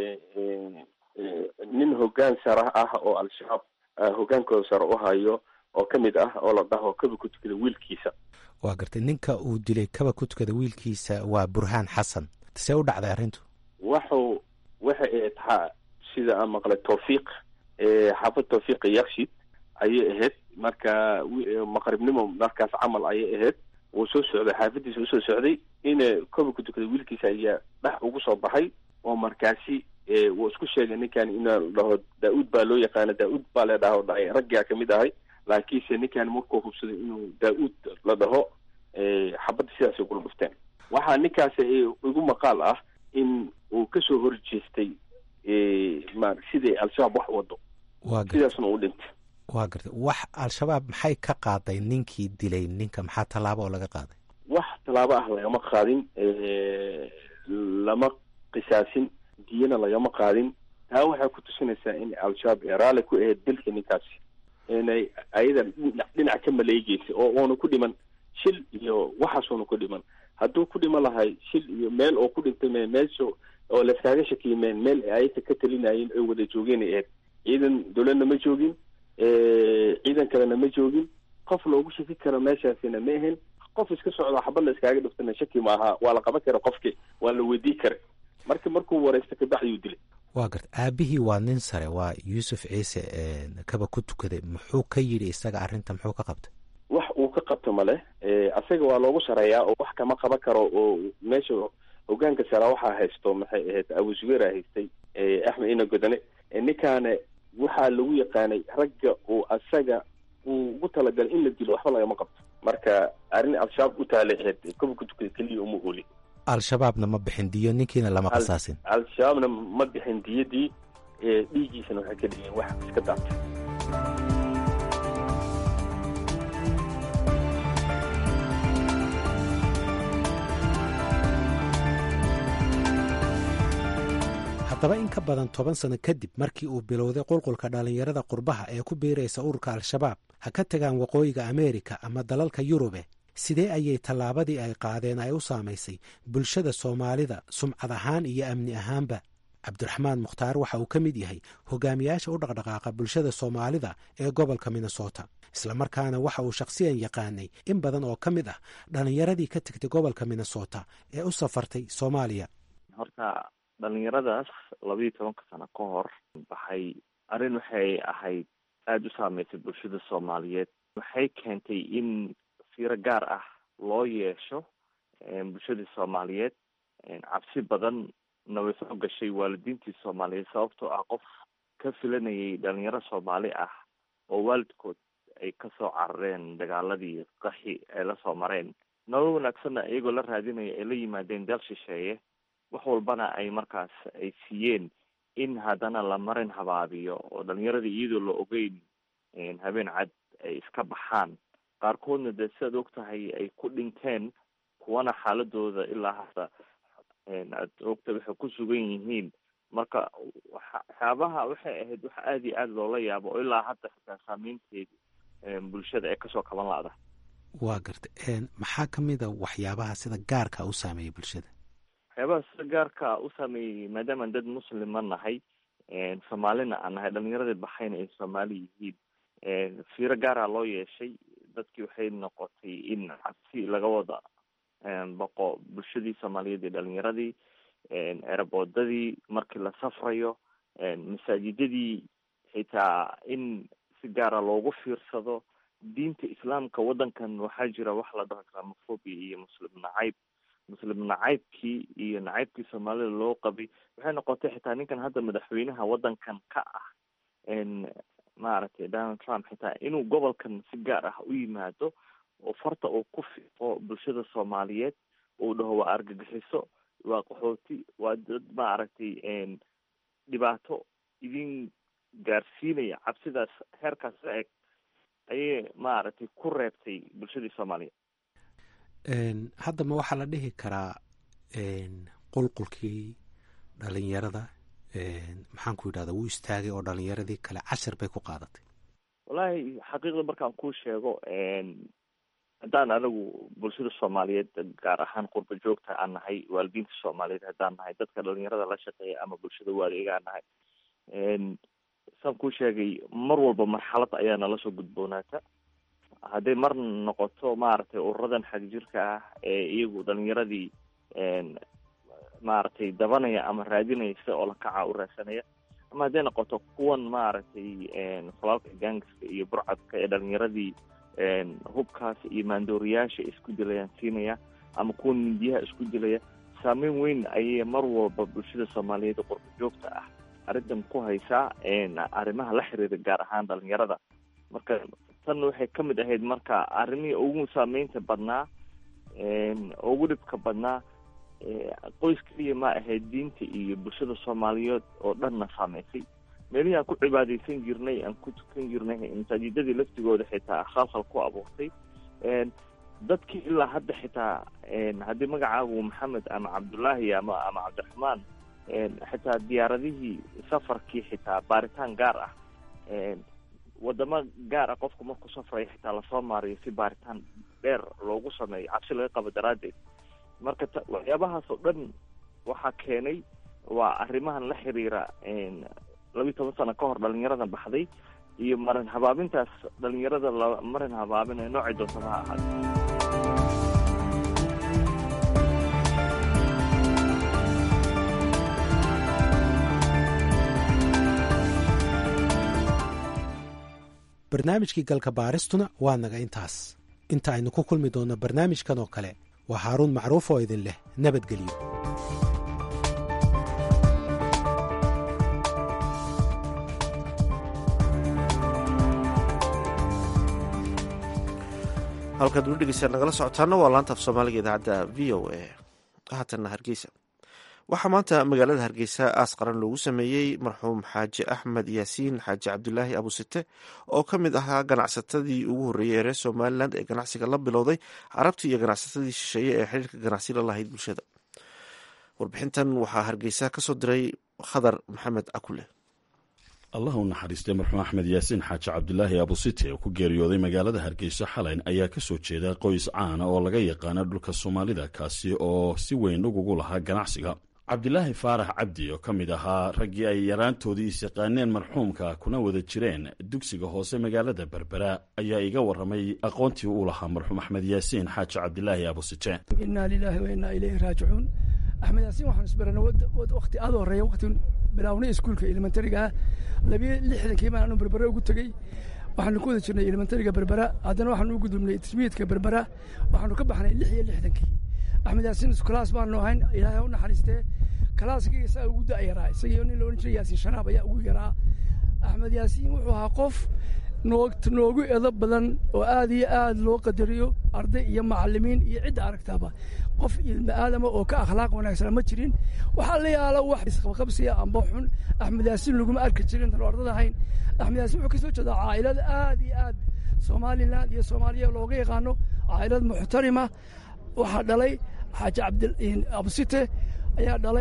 D: nin hoggaan sare ah oo al-shabaab hoggaankooda sare u hayo oo ka mid ah oo la dhaho kaba ku tukada wiilkiisa
F: waa gartay ninka uu dilay kaba ku tukada wiilkiisa waa burhaan xasan see u dhacday arrintu
D: waxu waxa ay tahaa sida aan maqlay tawfiiq xaafad tawfiiqa yakshid ayay ahayd marka maqribnimo markaas camal ayay ahayd wuu soo socday xaafadiisa usoo socday ina kaba ku tukada wiilkiisa ayaa dhex ugu soo baxay oo markaasi wuu isku sheegay ninkan ina dhaho daa-uud baa loo yaqaana daa-uud baa la dhaho dhahay raggaa kamid ahay laakiinse ninkan markuu hubsaday inuu daa-uud la dhaho xabadda sidaasay kula dhufteen waxaa ninkaasi igu maqaal ah in uu kasoo horjeestay ma siday al-shabaab wax wado sidaasna uu dhintay
F: waa gartay wax al-shabaab maxay ka qaaday ninkii dilay ninka maxaa tallaabo oo laga qaaday
D: wax tallaabo ah lagama qaadin lama qisaasin diyana lagama qaadin taa waxay ku tusinaysaa in al-shabaab ee raalli ku ahayd dilka ninkaasi inay ayada dhinac ka maleegeysay oo uuna ku dhiman shil iyo waxaasuuna ku dhiman hadduu ku dhiman lahay shil iyo meel oo ku dhintay me meesha oo layskaaga shakiyimeen meel ayaka ka talinayeen oy wada joogeen ay ahayd ciidan dowladna ma joogin ciidan kalena ma joogin qof loogu shaki karo meeshaasina ma ahayn qof iska socdo xabad la iskaaga dhiftana shaki maaha waa la qaban kara qofki waa la weydii kara marka markuu wareysta kabacdiyuu dilay
F: waa garta aabihii waa nin sare waa yuusuf ciise kaba ku tukaday muxuu ka yidhi isaga arrinta muxuu ka qabtay
D: wax uu ka qabto male asaga waa loogu sareeyaa oo wax kama qaban karo oo meesha hogaanka sara waxaa haysto maxay ahayd abu zubeera haystay axmed ina godane ninkaana waxaa lagu yaqaanay ragga uu asaga uu ugu talagalay in la dilo waxba lagama qabto marka arrin al-shabaab u taaleexeed kaba ku tukada keliya uma ooli
F: al-shabaabna ma bixin diyo ninkiina lama qasaasin
D: al-shabaabna ma bixin diyadii dhiiggiisana waxay ka dhigeen wax iska daatay
F: haddaba in ka badan toban sano kadib markii uu bilowday qulqulka dhallinyarada qurbaha ee ku biiraysa ururka al-shabaab ha ka tagaan waqooyiga ameerika ama dalalka yurube sidee ayay tallaabadii ay qaadeen ay u saamaysay bulshada soomaalida sumcad ahaan iyo amni ahaanba cabdiraxmaan mukhtaar waxa uu ka mid yahay hogaamiyaasha u dhaqdhaqaaqa bulshada soomaalida ee gobolka minnesota islamarkaana waxa uu shakhsiyan yaqaanay in badan oo ka mid ah dhallinyaradii ka tegtay gobolka minnesota ee u safartay soomaaliya
H: horta dhalinyaradaas labaiyo tobanka sano ka hor waxay arrin waxay ahayd aada u saameysay bulshada soomaaliyeed waxay keentay in fiiro gaar ah loo yeesho bulshadii soomaaliyeed cabsi badan na way soo gashay waalidiintii soomaaliyeed sababtoo ah qof ka filanayay dhalinyaro soomaali ah oo waalidkood ay kasoo carareen dagaaladii qaxi ay lasoo mareen nolol wanaagsanna iyagoo la raadinaya ay la yimaadeen dal shisheeye wax walbana ay markaas ay siiyeen in haddana la marin habaabiyo oo dhalinyaradii iyadoo la ogeyn habeen cad ay iska baxaan qaarkoodna dee sidaad og tahay ay ku dhinteen kuwana xaaladooda ilaa hadda aad ogta waxay ku sugan yihiin marka waxyaabaha waxay ahayd wax aada iyo aada loola yaabo oo ilaa hadda xitaa saameynteedi bulshada ee kasoo kaban la-da
F: waa garta maxaa kamid a waxyaabaha sida gaarka u saameeyay bulshada
H: waxyaabaha sida gaarka u saameeyey maadaamaan dad muslima nahay soomaalina aan nahay dhalinyaradii baxayna ay soomaali yihiin fiiro gaara loo yeeshay dadkii waxay noqotay in cabsi laga wada baqo bulshadii soomaaliyeed iyo dhalinyaradii eraboodadii markii la safrayo masaajidadii xitaa in si gaara loogu fiirsado diinta islaamka waddankan waxaa jira wax la dhaho islamophobia iyo muslim nacayb muslim nacaybkii iyo nacaybkii soomaalida loo qabay waxay noqotay xitaa ninkan hadda madaxweynaha waddankan ka ah maaragtay donald trump xitaa inuu gobolkan si gaar ah u yimaado oo farta uu ku fiiqo bulshada soomaaliyeed uu dhaho waa argagixiso waa qaxooti waa dad maaragtay dhibaato idin gaarsiinaya cabsidaas heerkaas la eg ayay maaragtay ku reebtay bulshadii soomaaliyeed
F: hadda ma waxaa la dhihi karaa qulqulkii dhalinyarada maxaan ku yidhahda wuu istaagay oo dhalinyaradii kale cashar bay ku qaadatay
H: wallaahi xaqiiqda markaan kuu sheego haddaan anigu bulshada soomaaliyeed gaar ahaan qurba joogta aan nahay waalidiinta soomaaliyeed haddaan nahay dadka dhalinyarada la shaqeeya ama bulshada waaligaan nahay saan kuu sheegay mar walba marxalad ayaa nala soo gudboonaata hadday mar noqoto maaragtay ururadan xagjirka ah ee iyagu dhalinyaradii maaragtay dabanaya ama raadinaysa oo lakaca u raadsanaya ama hadday noqoto kuwan maaragtay falaalka gaangiska iyo burcadka ee dhalinyaradii hubkaas iyo maandooriyaasha isku dilayaan siinaya ama kuwan mindiyaha isku dilaya saameyn weyn ayay mar walba bulshada soomaaliyeed qurba joogta ah arrintan ku haysaa arrimaha la xiriira gaar ahaan dhalinyarada marka tan waxay ka mid ahayd marka arrimihii ugu saameynta badnaa ugu dhibka badnaa qoys keliya ma ahayd diinta iyo bulshada soomaaliyeed oo dhanna saameysay meelihii aan ku cibaadeysan jirnay aan ku tukan jirnay masaajidadii laftigooda xitaa khalkhal ku abuurtay dadkii ilaa hadda xitaa haddii magacaagu maxamed ama cabdullaahi ama ama cabdiraxmaan xitaa diyaaradihii safarkii xitaa baaritaan gaar ah wadamo gaar ah qofku markuu safrayo xitaa lasoo maariyo si baaritaan dheer loogu sameeyo cabsi laga qabo daraaddeed marka t waxyaabahaas oo dhan waxaa keenay waa arrimahan la xiriira labiyi toban sano ka hor dhalinyarada baxday iyo marin habaabintaas dhalinyarada la marin habaabin ee noocay doontaba ha ahaada
F: barnaamijkii galka baaristuna waa naga intaas inta aynu ku kulmi doonno barnaamijkan oo kale waa haaruun macruuf oo idin leh nabadgelyo
B: halkaad ula dhegeystaan nagala socotaana waa laanta af soomaaliga idaacadda v o a haatanna hargeysa waxaa maanta magaalada hargeysa aas qaran loogu sameeyey marxuum xaaji axmed yaasiin xaaji cabdulaahi abusite oo ka mid ahaa ganacsatadii ugu horreeyey ee reer somalilan ee ganacsiga la bilowday carabtii iyo ganacsatadii shisheeye ee xiriirka ganacsi la lahayd bulshada warbixintan waxaa hargeysa kasoo diray khadar maxamed akule
I: allah u naxariistay marxuum axmed yaasiin xaaji cabdulaahi abusite oo ku geeriyooday magaalada hargeysa xalayn ayaa ka soo jeeda qoys caana oo laga yaqaana dhulka soomaalida kaasi oo si weyn ugugu lahaa ganacsiga cabdilaahi faarax cabdi oo ka mid ahaa raggii ay yaraantoodii isyaqaaneen marxuumka kuna wada jireen dugsiga hoose magaalada berbera ayaa iga warramay aqoontii uu lahaa marxuum axmed yaasiin xaaji cabdilaahi abusite
J: inaa lilaahi wa innaa ilayhi raajicuun axmed yaasiin waxaan isbarana wakti aad horeeya wakti bilawnay iskuulka elementariga labiyo lixdankii baan anu berbera ugu tegey waxaanu ku wada jirnay elementariga berbera haddana waxaanu u gudubnay tismiidka berbera waxaanu ka baxnay lix iyo lixdankii axmed yaasiin kalaas baanu ahayn ilaahay u naxariistee kalaaskii isaga ugu da'yaraa isagii nin la odhan jiray yaasiin shanaab ayaa ugu yaraa axmed yaasiin wuxuu ahaa qof noog noogu edo badan oo aad iyo aad loo qadariyo arday iyo macalimiin iyo cidda aragtaaba qof ilma aadama oo ka akhlaaq wanaagsana ma jirin waxaa la yaalo wax isqabqabsiya amba xun axmed yaasiin laguma arki jirin tan ardada ahayn axmed yaasiin wuxuu kasoo jeedaa caa'ilad aad iyo aad somaliland iyo soomaaliya looga yaqaano caa'ilad muxtarima waxaa dhalay xaaji cabdi abusite ayaa dhalay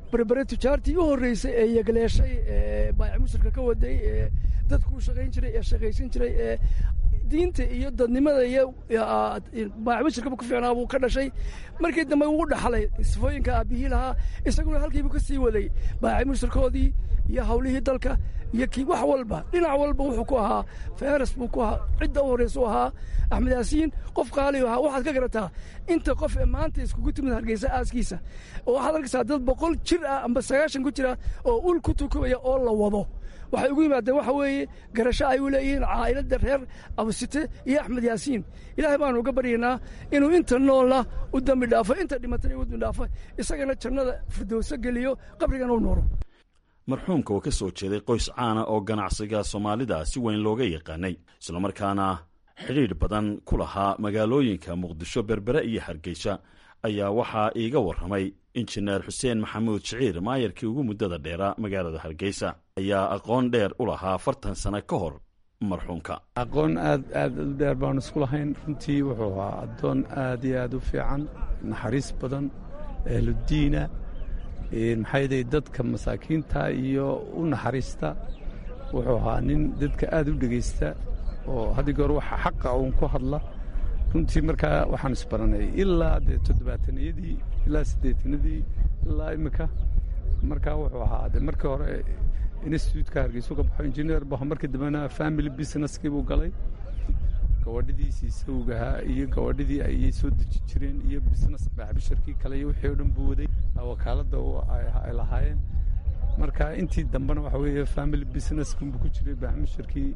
J: berbere tujaartii u horreysay ee yagleeshay ee baayac mushirka ka waday ee dadku u shaqayn jiray ee shaqaysan jiray ee diinta iyo dadnimada iyo baayac mushirkaba ku fiicnaa buu ka dhashay markii dambe uu dhaxlay sifooyinka aabbihii lahaa isaguna halkiibu ka sii waday baayac mushirkoodii iyo hawlihii dalka iyo kii wax walba dhinac walba wuxuu ku ahaa feres buu ku ahaa cidda u horreysa u ahaa axmed yaasiin qof qaali ahaa waxaad ka garataa inta qof ee maanta iskugu timid hargeysa aaskiisa oo waxaad arkaysaa dad boqol jir ah amba sagaashan ku jira oo ul ku tukubaya oo la wado waxay ugu yimaadeen waxa weeye garasho ay u leeyihiin caa'iladda reer abusite iyo axmed yaasiin ilaahay baanu uga baryaynaa inuu inta noolna u dembi dhaafo inta dhimatana u dembi dhaafo isagana jannada firdowso geliyo qabrigana u noolo
I: marxuumka oo ka soo jeeday qoys caana oo ganacsiga soomaalida si weyn looga yaqaanay islamarkaana xidhiidh badan ku lahaa magaalooyinka muqdisho berbere iyo hargeysa ayaa waxaa iiga warramay injineer xuseen maxamuud shiciir maayarkii ugu muddada dheeraa magaalada hargeysa ayaa aqoon dheer u lahaa afartan sano ka hor marxuumka
K: aqoon aad aad u dheer baanu isku lahayn runtii wuxuu ahaa addoon aad iyo aad u fiican naxariis badan ehludiina maxayday dadka masaakiinta iyo u naxariista wuxuu ahaa nin dadka aad u dhegaysta oo haddi goor waxa xaqa uun ku hadla runtii markaa waxaan isbaranay ilaa dee toddobaataniyadii ilaa siddeetanadii ilaa iminka markaa wuxuu ahaa de markii hore instituutka hargeysu ka baxo injineer bu markii dambena family businesskii buu galay gabadhidiisii sawgahaa iyo gabadhidii ayay soo deji jireen iyo business baaxbisharkii kale iyo wixii o dhan buu waday wakaaladda ay lahaayeen marka intii dambena waxa weeye family businesskunbuu ku jiray baaxbisharkii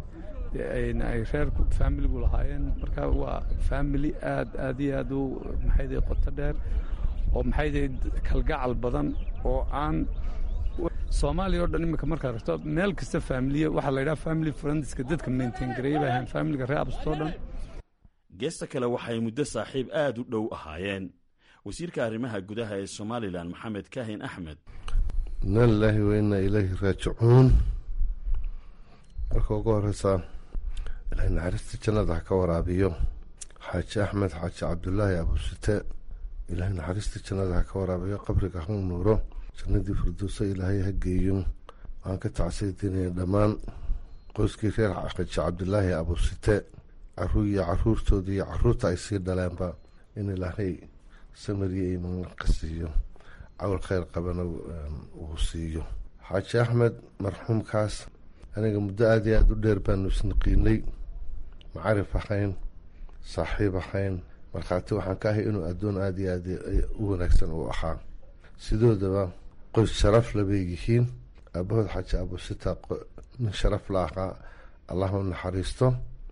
K: ay reer familigu lahaayeen marka waa family aad aad iyo aad u maxayday qoto dheer oo maxayday kalgacal badan oo aan soomaaliya o dhan iminka markaad ragto meel kasta faamiliya waxaa la yidhaha family friendska dadka maintain gareeya bay ahayn familiga reer abstoo dhan
I: geesta kale waxay muddo saaxiib aad u dhow ahaayeen wasiirka arrimaha gudaha ee somalilan maxamed kaahin axmed
L: inna lilaahi wa innaa ilaahi raajicuun marka ugu horeysaa ilaahay naxariista jannada ha ka waraabiyo xaaji axmed xaaji cabdulaahi abusite ilaahay naxariista jannada ha ka waraabiyo qabriga ha nuuro jannadii firdowsa ilaahay ha geeyo waxaan ka tacsiidinaya dhammaan qoyskii reer xaaji cabdulaahi abusite caruur iyo caruurtooda iyo caruurta ay sii dhaleenba in ilaahay samariya iman ka siiyo cawl kheyr qabana uu siiyo xaaji axmed marxuumkaas aniga muddo aada iyo aada u dheer baanu isnaqiinay macarif ahayn saaxiib ahayn markhaati waxaan ka ahay inuu addoon aada iyo aada u wanaagsan uu ahaa sidoodaba qoys sharaf labay yihiin aabahood xaaji abusita nin sharaf la ahaa allah u naxariisto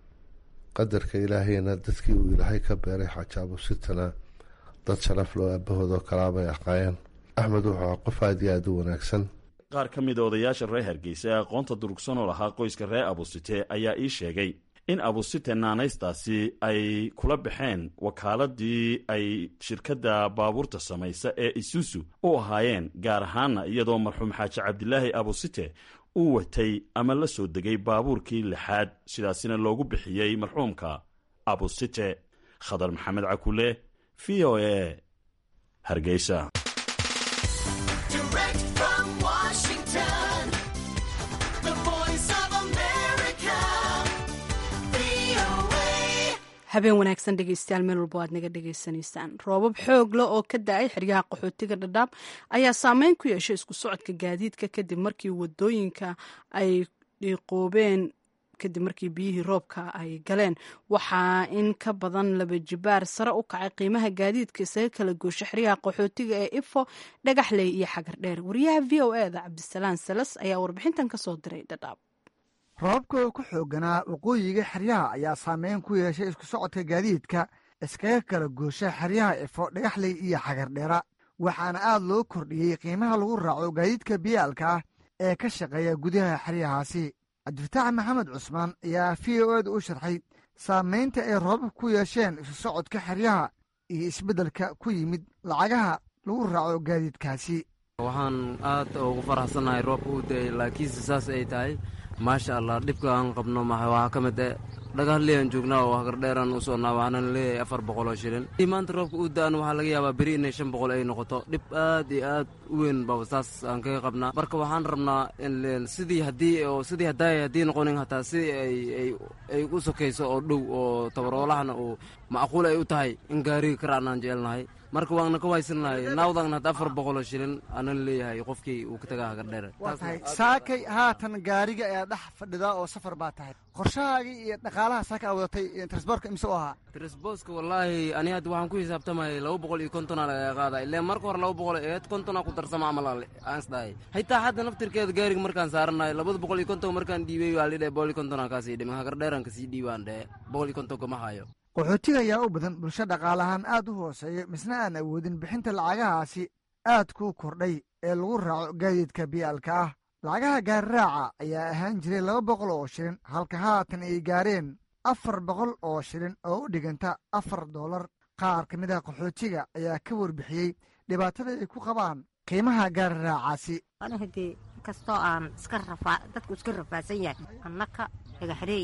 L: qadarka ilaahayna dadkii uu ilaahay ka beeray xaaji abusitana dad sharaf loo aabahood oo kalaabay ahaayeen axmed wuxuu ahaa qof aada iyo aada u wanaagsan
I: qaar ka mida odayaasha reer hargeysa ee aqoonta durugsan oo lahaa qoyska reer abusite ayaa ii sheegay in abusite naanaystaasi ay kula baxeen wakaaladii ay shirkadda baabuurta samaysa ee isusu u ahaayeen gaar ahaana iyadoo marxuum xaaji cabdilaahi abusite uu watay ama la soo degay baabuurkii lixaad sidaasina loogu bixiyey marxuumka abusite khadar maxamed cakule v o e hargeysa
A: habeen wanaagsan dhegeystayaal meel walba aad naga dhegeysanaysaan roobab xoog leh oo ka da-ay xeryaha qaxootiga dhadhaab ayaa saameyn ku yeeshay isku socodka gaadiidka kadib markii wadooyinka ay dhiiqoobeen kadib markii biyihii roobka ay galeen waxaa in ka badan laba jibaar sare u kacay qiimaha gaadiidka isaga kala goosha xeryaha qaxootiga ee ifo dhagaxley iyo xagar dheer wariyaha v o e da cabdisalaan salas ayaa warbixintan kasoo diray dhadhaab
M: roobabka ku xooganaa waqooyiga xeryaha ayaa saameyn ku yeeshay isku socodka gaadiidka iskaga kala goosha xeryaha ifo dhagaxley iyo xagardheera waxaana aad loo kordhiyey qiimaha lagu raaco gaadiidka biyaalka ah ee ka shaqeeya gudaha xeryahaasi cabdifataax maxamed cusmaan ayaa v o eda u sharxay saamaynta ay roobab ku yeesheen isu socodka xeryaha iyo isbeddelka ku yimid lacagaha lagu raaco gaadiidkaasi
N: waxaan aad ugu faraxsannahay roobka u da'ay laakiinse saas ay tahay maasha allah dhibka aan qabno waxaa ka mid e dhagahaleyaan joognaa oo hagardheeraan u soonnaa waxaana leeyahay afar boqol oo shilin maanta roobka uu da-an waxaa laga yaabaa beri inay shan boqol ay noqoto dhib aad iyo aad u weyn baba saas aan kaga qabnaa marka waxaan rabnaa sidii haddii oo sidii haddaay haddii noqonin hataa sidii ay ay ay u sokayso oo dhow oo tabaroolahana uu macquul ay u tahay in gaariga karaanaan jecelnahay marka waana ka waysannahay naawdan hadda afar boqoloo shilin aanan leeyahay qofkii uu ka tagaa hagardheere
M: waa tahay saakay haatan gaariga ayaa dhex fadhidaa oo safar baa tahay qorshahaagii iyo dhaqaalaha saaka a wadatay transborka imse u ahaa
N: tresboska wallaahi ani hadda waxaan ku xisaabtamay laba boqol iyo kontonaa laga qaada ileen marka hore laba boqol eed kontonaa ku darsama amal aan isdhahay xitaa hadda naftirkeeda gaariga markaan saaranahay labada boqol iyo konton markaan dhiibay waa lidhe boqol iyo kontonaa kaasii dhiman hagardheeraan kasii dhiibaan dhehe boqol iyo kontonka ma hayo
M: qaxootiga ayaa u badan bulsho dhaqaalahaan aad u hooseeya misna aan awoodin bixinta lacagahaasi aad kuu kordhay ee lagu raaco gaadiidka biyaalka ah lacagaha gaariraaca ayaa ahaan jiray laba boqol oo shilin halka haatan ay gaareen afar boqol oo shilin oo u dhiganta afar doolar qaar ka mid ah qaxootiga ayaa ka warbixiyey dhibaatada ay ku qabaan qiimaha gaariraacaasi
O: hadii kastoo aan iska dadku iska rafaadsan yahay annaka dhagaxreey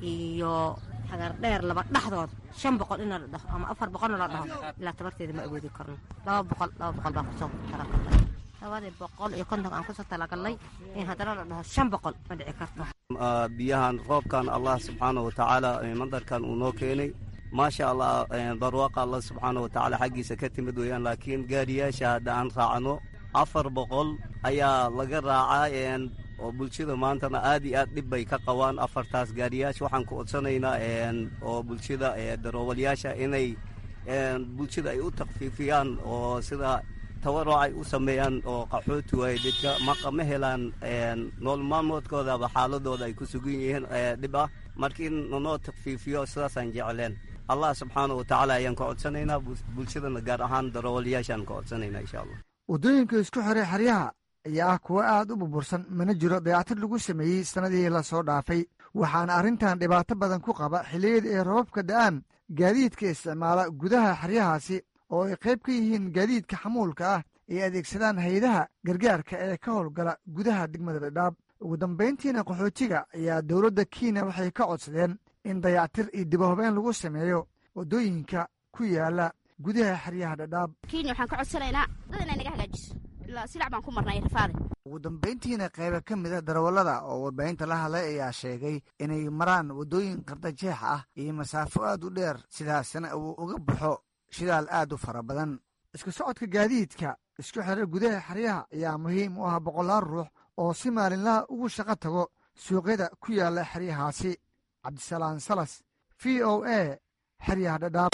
O: iyo hagardheer laba dhexdood shan boqol in la dhaho ama afar boqolna la dhaho ilaa tabarteeda ma awoodi karno laba boqol laba boqol baa kusoo talagalnay labadii boqol iyo konton aan kusoo talagalnay in haddana la dhaho shan boqol ma dhici karto
P: biyahan roobkan allah subxaana wa tacaala mandarkan uu noo keenay maasha allah barwaaqa allah subxaana wa tacaala xaggiisa ka timid weeyaan laakiin gaariyaasha hadda aan raacno afar boqol ayaa laga raacaa oo bulshada maantana aad iyo aad dhib bay ka qabaan afartaas gaariyaasha waxaan ku codsanaynaa oo bulshada daroowalyaasha inay bulshada ay u takfiifiyaan oo sida tawaruc ay u sameeyaan oo qaxooti waaye dadka ma helaan nool maalmoodkoodaba xaaladooda ay ku sugan yihiin dhib ah marka in nanoo takfiifiyo sidaasaan jecleen allah subxaana wa tacaala ayaan ka codsanaynaa bulshadana gaar ahaan daroowalyaashaan ka codsanaynaa insha allah
M: waddooyinka isku xiray xeryaha ayaa ah kuwo aad u burbursan mana jiro dayactir lagu sameeyey sannadihii lasoo dhaafay waxaana arrintan dhibaato badan ku qaba xilliyada ay robabka da'aan gaadiidka isticmaala gudaha xeryahaasi oo ay qayb ka yihiin gaadiidka xamuulka ah ay adeegsadaan hay-adaha gargaarka ee ka howlgala gudaha degmada dhadhaab ugu dambayntiina qaxootiga ayaa dowladda kenya waxay ka codsadeen in dayactir iyo dibahobeen lagu sameeyo waddooyinka ku yaala gudaha xeryaha dhadhaab
Q: kenya waxaan ka codsanaynaa dad inay naga hagaajiso ilaa silac baan ku marnay rafaade
M: ugu dambayntiina qayba ka mid a darawallada oo warbaahinta la hadlay ayaa sheegay inay maraan waddooyin qardajeex ah iyo masaafo aad u dheer sidaasna uu uga baxo shidaal aad u fara badan isku socodka gaadiidka isku xira gudaha xeryaha ayaa muhiim u ah boqolaal ruux oo si maalinlaha ugu shaqo tago suuqyada ku yaalla xeryahaasi cabdisalaan salas v o a xeryaha dhadhaab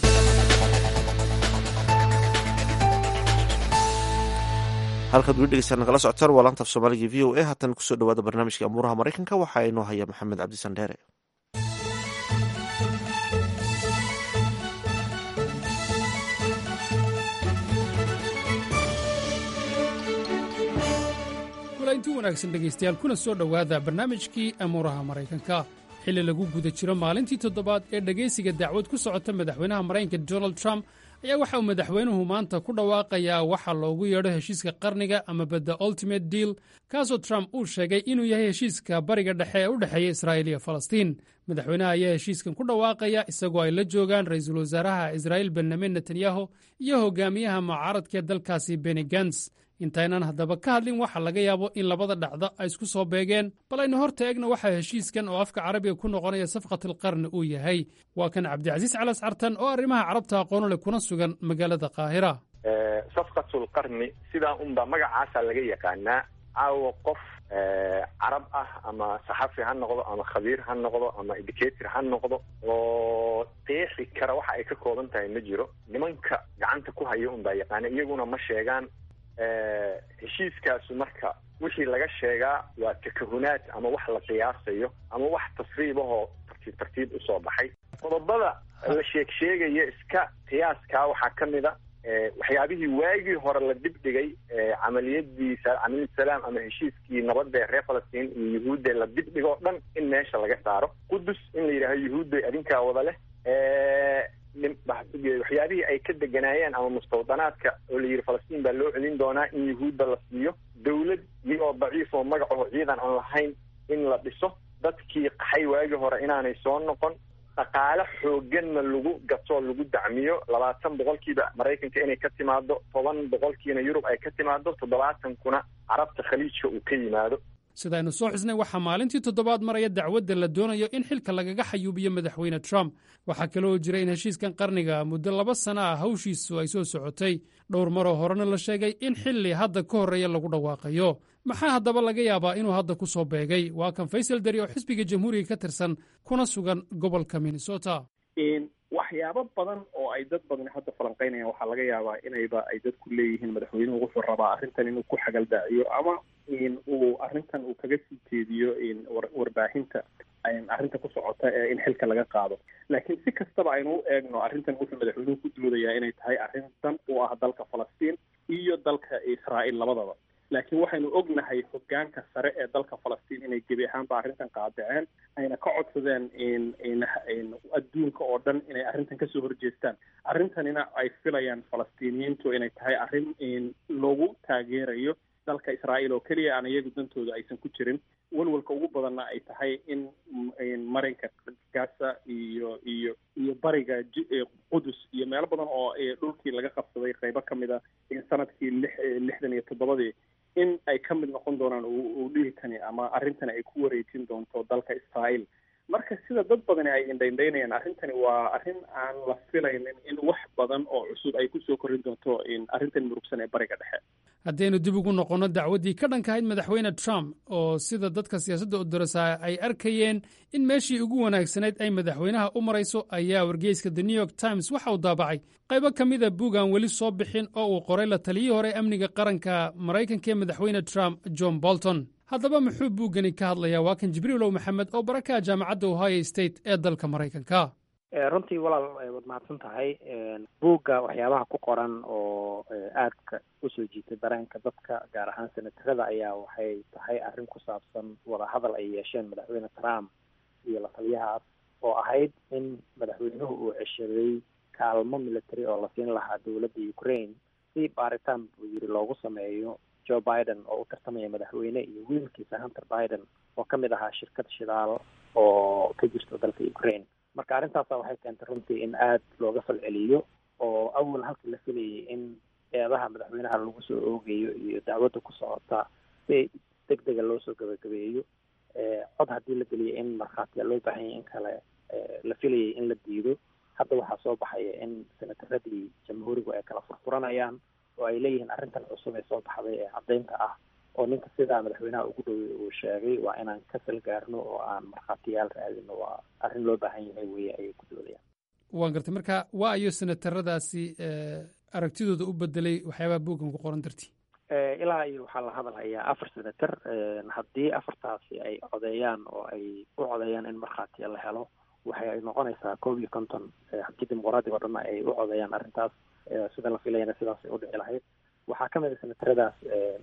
B: halkaad weli dhegeystaan nagala socotaan waa laanta af soomaaliga v o a haatan kusoo dhawaada barnaamijka amuuraha maraykanka waxaa inoo haya maxamed cabdisandheere
R: kulanti wanaagsan dhegaystayaal kuna soo dhowaada barnaamijkii amuuraha maraykanka xilli lagu guda jiro maalintii toddobaad ee dhegaysiga dacwad ku socota madaxweynaha maraykanka donald trump ayaa waxa uu madaxweynuhu maanta ku dhawaaqayaa waxa loogu yeedho heshiiska qarniga ama bedda ultimate deal kaasoo trump uu sheegay inuu yahay heshiiska bariga dhexe ee u dhexeeya israa'iil iyo falastiin madaxweynaha ayaa heshiiskan ku dhawaaqaya isagoo ay la joogaan ra'iisul wasaaraha israa'iil benyamin netanyahu iyo hogaamiyaha mucaaradkaee dalkaasi beni gans intaynan haddaba ka hadlin waxa laga yaabo in labada dhacdo ay isku soo beegeen bal aynu hor taegna waxaa heshiiskan oo afka carabiga ku noqonaya safqatalqarni uu yahay waa kan cabdicasiis calas cartan oo arrimaha carabta aqoonole kuna sugan magaalada qaahira
S: safqatulqarni sidaa unba magacaasaa laga yaqaanaa caawa qof carab ah ama saxafi ha noqdo ama khabiir ha noqdo ama educator ha noqdo oo qeexi kara waxa ay ka kooban tahay ma jiro nimanka gacanta ku haya unbaa yaqaana iyaguna ma sheegaan heshiiskaasu marka wixii laga sheegaa waa takahunaad ama wax la qiyaasayo ama wax tasriibahoo tartiib tartiib usoo baxay qodobada la sheeg sheegaya iska qiyaaskaa waxaa ka mid a waxyaabihii waagii hore la dibdhigay camaliyadii camaliyadusalaam ama heshiiskii nabadda ee reer falastiin iyo yuhuudda la dibdhigo o dhan in meesha laga saaro qudus in la yidhaaho yuhuudda adinkaa wada leh waxyaabihii ay ka deganaayeen ama mustawdanaadka oo la yidhi falastiin baa loo celin doonaa in yuhuudda la siiyo dawlad iyagoo daciif oo magacaho ciidan aan lahayn in la dhiso dadkii qaxay waagii hore inaanay soo noqon dhaqaale xooganna lagu gato lagu dacmiyo labaatan boqolkiiba maraykanka inay ka timaado toban boqolkiina yurub ay ka timaado toddobaatankuna carabta khaliijka uu ka yimaado
R: sidaaynu soo xusnay waxaa maalintii toddobaad maraya dacwadda la doonayo in xilka lagaga xayuubiyo madaxweyne trump waxaa kaloo jira in heshiiskan qarniga muddo laba sana ah hawshiisu ay soo socotay dhowr maroo horena la sheegay in xilli hadda ka horreeya lagu dhawaaqayo maxaa haddaba laga yaabaa inuu hadda ku soo beegay waa kan faysal dari oo xisbiga jamhuuriga ka tirsan kuna sugan gobolka minnesota
T: waxyaabo badan oo ay dad badani hadda falanqeynayaan waxaa laga yaabaa inayba ay dadku leeyihiin madaxweynuhu wuxuu rabaa arrintan inuu ku xagaldaaciyo ama uu arrintan uu kaga sii jeediyo warbaahinta arrinta ku socota ee in xilka laga qaado laakiin si kastaba aynu u eegno arrintan wuxuu madaxweynuhu ku doodayaa inay tahay arrin dan u ah dalka falastiin iyo dalka israa'iil labadaba laakiin waxaynu ognahay hogaanka sare ee dalka falastiin inay gebi ahaanba arrintan qaadaceen ayna ka codsadeen adduunka oo dhan inay arrintan kasoo horjeestaan arrintanina ay filayaan falastiiniyiintu inay tahay arrin loogu taageerayo dalka israa'iil oo keliya aan iyagu dantooda aysan ku jirin walwalka ugu badanna ay tahay in marinka gaza iyo iyo iyo bariga qudus iyo meelo badan oo dhulkii laga qabsaday qaybo ka mid a sanadkii lix lixdan iyo toddobadii in ay ka mid noqon doonaan uu dhihitani ama arrintani ay ku wareejin doonto dalka israa'iil marka sida dad badani ay indhaindhaynayaan arrintani waa arrin aan la filaynin in wax badan oo cusub ay kusoo korin doonto arrintan murugsan ee bariga dhexe
R: haddaynu dib ugu noqonno dacwaddii ka dhankahayd madaxweyne trump oo sida dadka siyaasadda u darasaa ay arkayeen in meeshii ugu wanaagsanayd ay madaxweynaha u marayso ayaa wargeyska the new york times waxa uu daabacay qaybo ka mida buug aan weli soo bixin oo uu qoray la taliyii hore amniga qaranka maraykanka ee madaxweyne trump john bolton haddaba muxuu buuggani ka hadlayaa waa kan jibriilow maxamed oo barakaha jaamacadda ohio state ee dalka maraykanka
U: runtii walaal waad mahadsan tahay buugga waxyaabaha ku qoran oo aadka usoo jiitay dareenka dadka gaar ahaan senatarada ayaa waxay tahay arrin ku saabsan wadahadal ay yeesheen madaxweyne trump iyo la taliyahaas oo ahayd in madaxweynuhu uu ceshaday kaalmo military oo la siin lahaa dowladda ukraine si baaritaan buu yiri loogu sameeyo joe biden oo u tartamaya madaxweyne iyo wiilkiisa hunter biden oo ka mid ahaa shirkad shidaal oo ka jirto dalka ukraine marka arrintaasa waxay keentay runtii in aada looga falceliyo oo awal halkii la filayay in eedaha madaxweynaha lagu soo oogayo iyo dacwadda ku socota si deg dega loo soo gabagabeeyo cod haddii la geliyo in markhaatiya loo baahan yahay in kale la filayay in la diido hadda waxaa soo baxaya in senataradii jamhuurigu ay kala furfuranayaan oo ay leeyihiin arrintan cusub ee soo baxday ee caddaynta ah oo ninka sidaa madaxweynaha ugu dhowey uu sheegay waa inaan ka salgaarno oo aan markhaatiyaal raadino waa arrin loo baahan yahay weye ayay ku doodayaan
R: waan gartay marka waa ayo senataradaasi aragtidooda u bedelay waxyaabaha buuggan ku qoran dartii
U: ilaa iyo waxaa la hadalhayaa afar senator haddii afartaasi ay codeeyaan oo ay u codeeyaan in markhaatiya la helo waxay noqonaysaa koob iyo konton haddii dimuqraadiga o dhanna ay u codeeyaan arrintaas sida la filayana sidaasay udhici lahayd waxaa ka mid a senataradaas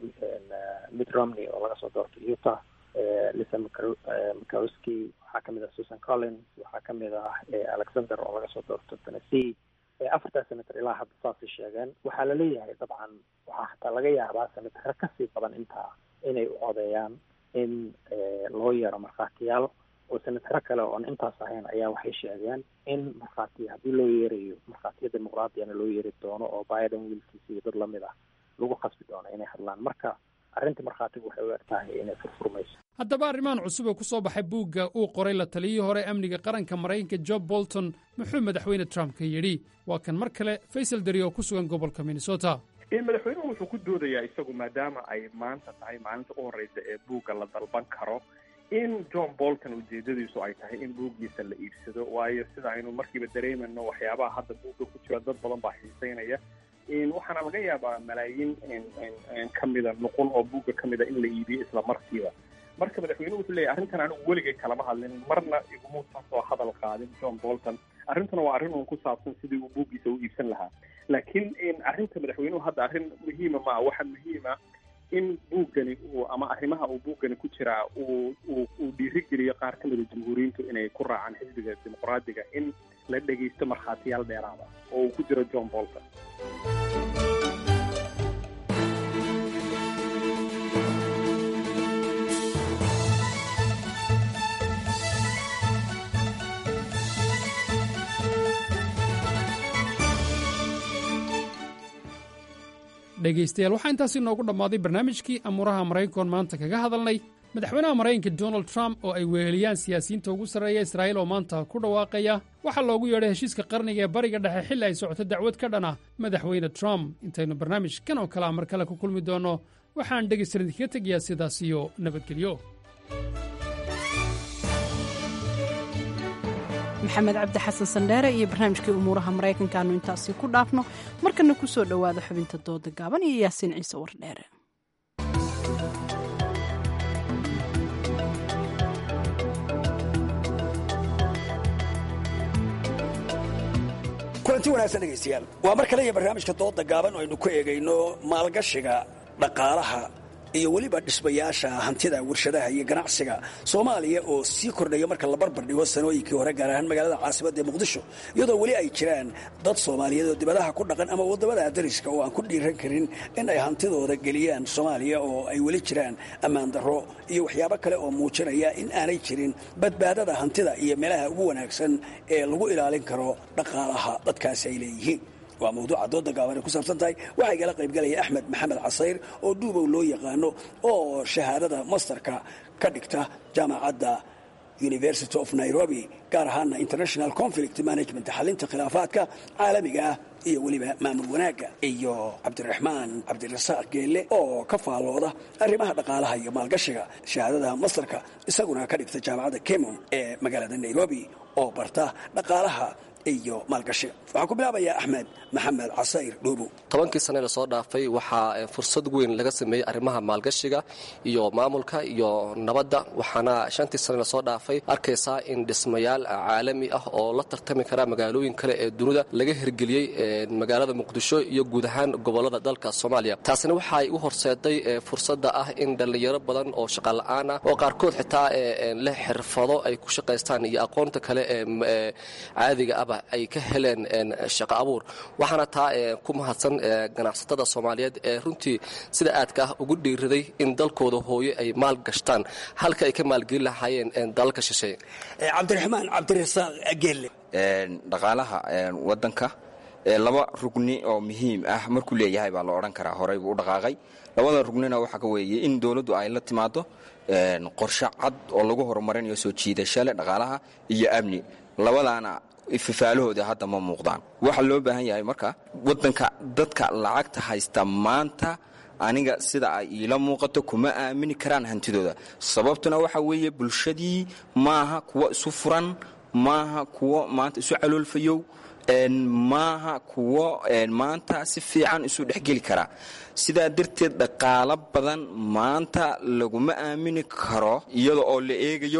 U: mitt romney oo laga soo doortay utah lisa mcowski waxaa kamid ah susan collins waxaa kamid ah alexander oo laga soo doorto tennessee afartaas senator ilaa hadda saasay sheegeen waxaa laleeyahay dabcan waxaa xataa laga yaabaa senataro kasii badan intaa inay u codeeyaan in loo yeero markhaatiyaal oo senataro kale oon intaas ahayn ayaa waxay sheegeen in markhaatiya haddii loo yeerayo markhaatiya dimuqraadiyana loo yeeri doono oo biden wiilkiisa iyo dad lamid ah lagu khasbi doono inay hadlaan marka arrinta markhaatigu waxay u eg tahay inay furfurmayso
R: haddaba arrimahan cusub ee ku soo baxay buugga uu qoray la taliyii hore amniga qaranka maraykanka job bolton muxuu madaxweyne trump ka yidhi waa kan mar kale faysal dari oo ku sugan gobolka minnesota
T: madaxweynuhu wuxuu ku doodayaa isagu maadaama ay maanta tahay maalinta u horreysa ee buugga la dalban karo in john bolton ujeedadiisu ay tahay in buuggiisa la iibsado waayo sida aynu markiiba dareemayno waxyaabaha hadda buugga ku jira dad badan baa xiiseynaya waxaana laga yaabaa malaayiin kamida nuqul oo buugga kamida in la iibiyo isla markiiba marka madaxweynuhu wuxuu leeyahy arrintan anigu weligay kalama hadlin marna igumuusan soo hadal qaadin john bolton arrintuna waa arrin uun ku saabsan sidii uu buuggiisa u iibsan lahaa laakiin arrinta madaxweynuhu hadda arrin muhiima maa waxa muhiima in buuggani uu ama arrimaha uu buuggani ku jiraa uu uu uu dhiirigeliyo qaar ka mida jamhuuriyiintu inay ku raacaan xisbiga dimuqraadiga in la dhegaysto markhaatiyaal dheeraada oo uu ku jiro john bolton
R: dhegaystayaal waxaa intaasi noogu dhammaaday barnaamijkii amuuraha maraykankoon maanta kaga hadalnay madaxweynaha maraykanka donald trump oo ay weheliyaan siyaasiyiinta ugu sarreeya israa'iil oo maanta ku dhawaaqaya waxaa loogu yeedhay heshiiska qarniga ee bariga dhexe xilli ay socoto dacwad ka dhan ah madaxweyne trump intaynu barnaamijkan oo kalea mar kale ku kulmi doonno waxaan dhegaystalan idinkaga tegayaa sidaas iyo nabadgelyo
A: maxamed cabdi xasan sandheere iyo barnaamijkii umuuraha maraykanka aanu intaasi ku dhaafno markana ku soo dhowaada xubinta dooda gaaban iyo yaasiin ciise wardheere
C: kulanti wanaagsan dhegaystayaal waa mar kale iyo barnaamijka dooda gaaban oo aynu ku eegayno maalgashiga dhaqaalaha iyo weliba dhismayaasha hantida warshadaha iyo ganacsiga soomaaliya oo sii kordhaya marka la barbar dhigo sanooyinkii hore gaar ahaan magaalada caasimada ee muqdisho iyadoo weli ay jiraan dad soomaaliyeed oo dibadaha ku dhaqan ama wadamada dariska oo aan ku dhiiran karin in ay hantidooda geliyaan soomaaliya oo ay weli jiraan ammaan darro iyo waxyaabo kale oo muujinaya in aanay jirin badbaadada hantida iyo meelaha ugu wanaagsan ee lagu ilaalin karo dhaqaalaha dadkaasi ay leeyihiin waa mawduuca dooda gaaban ay ku saabsan tahay waxaa igala qaybgalaya axmed maxamed casayr oo duubow loo yaqaano oo shahaadada masterka ka dhigta jaamacadda university of nairobi gaar ahaana international conflict management xalinta khilaafaadka caalamiga ah iyo weliba maamul wanaagga iyo cabdiraxmaan cabdirasaaq geelle oo ka faallooda arrimaha dhaqaalaha iyo maalgashiga shahaadada masterka isaguna ka dhigta jaamacadda kemon ee magaalada nairobi oo barta dhaqaalaha iyo maalgashiga waxaan ku bilaabayaa axmed maxamed casayr dhuubow
V: tobankii sane lasoo dhaafay waxaa fursad weyn laga sameeyey arrimaha maalgashiga iyo maamulka iyo nabadda waxaana shantii sane lasoo dhaafay arkaysaa in dhismayaal caalami ah oo la tartami kara magaalooyin kale ee dunida laga hirgeliyey magaalada muqdisho iyo guud ahaan gobolada dalka soomaaliya taasina waxaay u horseeday fursadda ah in dhallinyaro badan oo shaqala-aan ah oo qaarkood xitaa leh xirfado ay ku shaqaystaan iyo aqoonta kale ee caadiga ahba ay ka heleen shaqo abuur waxaana taa ku mahadsan ganacsatada soomaaliyeed ee runtii sida aadka ah ugu dhiiraday in dalkooda hooye ay maal gashtaan halka ay ka maalgelin lahaayeen dalalka shisheeye
C: cabdiraxmaan cabdirasaaq gelle
W: dhaqaalaha wadanka laba rugni oo muhiim ah markuu leeyahay baa la odhan karaa horey buu u dhaqaaqay labada rugnina waxaa ka weeye in dowladdu ay la timaado qorshe cad oo lagu horumarinayo soo jiidashale dhaqaalaha iyo amni labadaana fifaalahooda hadda ma muuqdaan waxaa loo baahan yahay marka wadanka dadka lacagta haysta maanta aniga sida ay iila muuqato kuma aamini karaan hantidooda sababtuna waxa weeye bulshadii maaha kuwo isu furan maaha kuwo maanta isu caloolfayow maaha kuwo maanta si fiican isu dhexgeli karaa sidaa darteed dhaqaalo badan maanta laguma aamini karo iyada oo la eegayo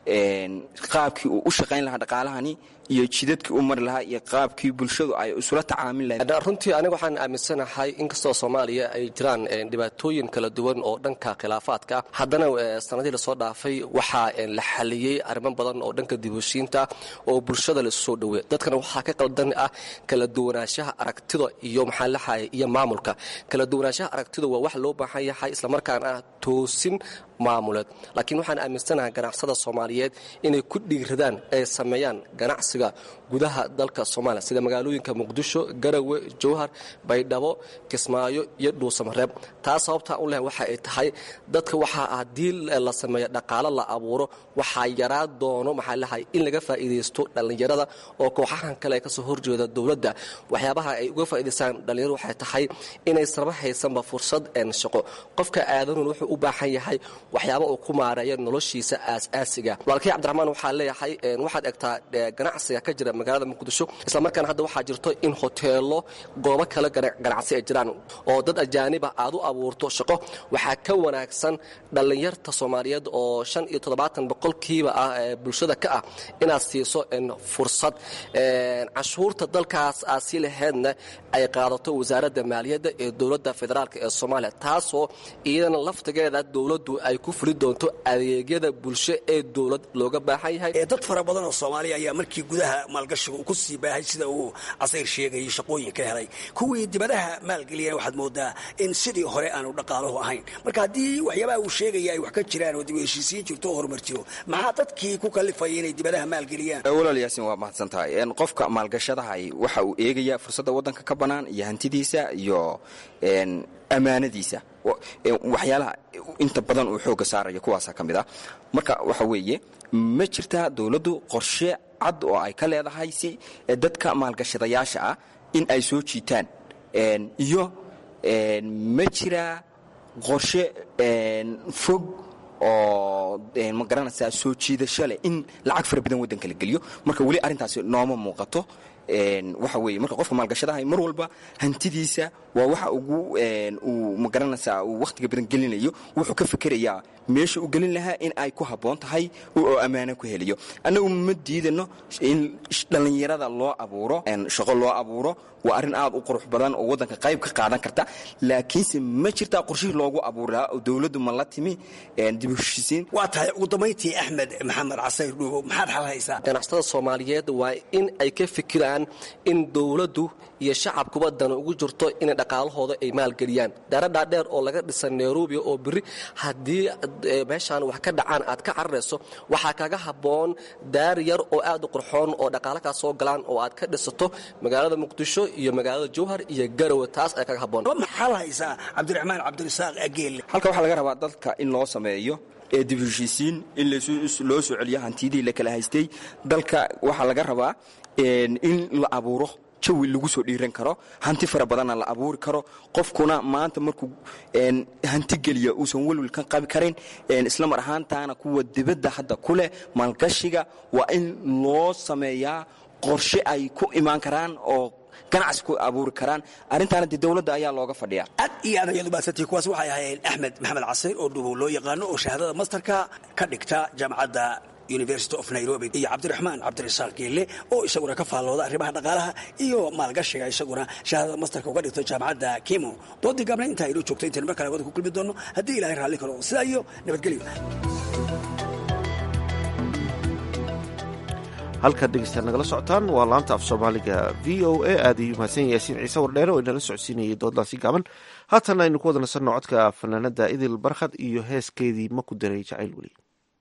W: qaabkii uu u shaqayn lahaa dhaqaalahani iyo jidadkii u mari lahaa iyo qaabkii bulshadu ay isula tacaamil lahayd
V: runtii aniga waxaan aaminsanahay inkastoo soomaaliya ay jiraan dhibaatooyin kala duwan oo dhanka khilaafaadka haddana sanadihii lasoo dhaafay waxaa la xaliyey arrimo badan oo dhanka dibheshiinta oo bulshada laisu soo dhoweey dadkana waxaa ka qaldan ah kala duwanaanshaha aragtida iyo maxaa laxaya iyo maamulka kala duwanaanshaha aragtida waa wax loo baahan yahay islamarkaana ah toosin maamuleed laakiin waxaan aaminsanahay ganacsada soomaaliyeed inay ku dhiiradaan ay sameeyaan ganacsiga gudaha dalka soomaaliya sida magaalooyinka muqdisho garawe jowhar baydhabo kismaayo iyo dhuusamareeb taas sababtaa u leh waxa ay tahay dadka waxaa haddii la sameeyo dhaqaalo la abuuro waxaa yaraa doono maxaa lahay in laga faa'iidaysto dhallinyarada oo kooxahan kale ee kasoo horjeeda dowladda waxyaabaha ay uga faa'iidaystaan dhallinyaradu waxay tahay inaysanba haysanba fursad shaqo qofka aadanun wuxuu u baahan yahay waxyaaba uu ku maareeyo noloshiisa aas-aasiga walaalkii cabdiraxmaan waxaa leeyahay waxaad egtaa ganacsiga ka jira magaalada muqdisho islamarkaana hadda waxaa jirto in hoteelo goobo kale ganacsi ay jiraan oo dad ajaaniba aad u abuurto shaqo waxaa ka wanaagsan dhallinyarta soomaaliyeed oo shan iyo toddobaatan boqolkiiba ah ee bulshada ka ah inaad siiso fursad cashuurta dalkaas aad sii laheydna ay qaadato wasaaradda maaliyadda ee dowladda federaalk ee soomaaliya taasoo iyadana laftigeeda dowladdu ay ku fuli doonto adeegyada bulsho ee dowlad looga baahan yahay
C: dad fara badan oo soomaaliya ayaa markii gudaha maalgashiga uu ku sii baahay sida uu casayr sheegayay shaqooyin ka helay kuwii dibadaha maalgeliyana waxaad moodaa in sidii hore aanu dhaqaaluhu ahayn marka haddii waxyaabaha uu sheegaya ay wax ka jiraan oo dib u heshiisiin jirto oo horumar jiro maxaa dadkii ku kalifaya inay dibadaha maalgeliyaan
W: walaal yaasin waa mahadsan tahay qofka maalgashadahay waxa uu eegayaa fursadda waddanka ka bannaan iyo hantidiisa iyo ammaanadiisa waxyaalaha inta badan uu xoogga saaraya kuwaasa ka mid ah marka waxa weeye ma jirtaa dowladdu qorshe cad oo ay ka leedahay si dadka maalgashadayaasha ah in ay soo jiitaan iyo ma jiraa qorshe fog oo ma garanaysaa soo jiidasho leh in lacag fara badan waddanka la geliyo marka weli arrintaasi nooma muuqato waxa weeye marka qofka maalgashadahay mar walba hantidiisa waa waxa ugu uu ma garanaysaa uu wakhtiga badan gelinayo wuxuu ka fikerayaa meesha uu gelin lahaa in ay ku habboon tahay oo ammaano ku heliyo annagu ma diidano in dhallinyarada loo abuuro shaqo loo abuuro waa arrin aad u qurux badan oo waddanka qayb ka qaadan karta laakiinse ma jirtaa qorshihii loogu abuuri lahaa oo dowladdu ma la timi dib u heshisiin
C: waa tahay ugu dambayntii axmed maxamed casayr dhuubo maxaad xal haysaa
V: ganacsatada soomaaliyeed waa in ay ka fikiraan in dowladdu iyo shacabkuba dana ugu jirto inay dhaqaalahooda ay maalgeliyaan daaradhaa dheer oo laga dhisa nairobi oo biri haddii meeshaan wax ka dhacaan aad ka cararayso waxaa kaga habboon daar yar oo aad u qurxoon oo dhaqaale kaa soo galaan oo aad ka dhisato magaalada muqdisho iyo magaalada jowhar iyo garowe taas ay kaga habboon
C: maxaad haysaa cabdiraxmaan cabdirasaaq ageelle
W: halka waxaa laga rabaa dadka in loo sameeyo ee dib heshiisiin in loo soo celiyo hantiyadii la kala haystay dalka waxaa laga rabaa in la abuuro jawi lagu soo dhiiran karo hanti fara badanna la abuuri karo qofkuna maanta markuu hanti geliya uusan welwel ka qabi karin isla mar ahaantaana kuwa dibadda hadda ku leh maalgashiga waa in loo sameeyaa qorshe ay ku imaan karaan oo ganacsi ku abuuri karaan arrintaana dee dowladda ayaa looga fadhiyaa
C: aad iyo aad ayaad umaadsantihi kuwaas waxay ahaayeen axmed maxamed casayr oo dhubow loo yaqaano oo shahaadada masterka ka dhigta jaamacadda university of nairobi iyo cabdiraxmaan cabdirasaaq geelle oo isaguna ka faallooda arrimaha dhaqaalaha iyo maalgashiga isaguna shahaadada masterka uga dhigto jaamacadda kimo doodii gaabna intaa inoo joogto intaynu mar kale wada ku kulmi doono haddii ilahay raalli karo sidaa iyo nabadgelyo
B: halkaad dhegeystaad nagala socotaan waa laanta af soomaaliga v o a aad ayuu mahadsan yaasiin ciise wardheere oo inala socodsiinayay dooddaasi gaaban haatana aynu ku wada nasanno codka fanaanada idil barkhad iyo heeskeedii ma ku daray jacayl weli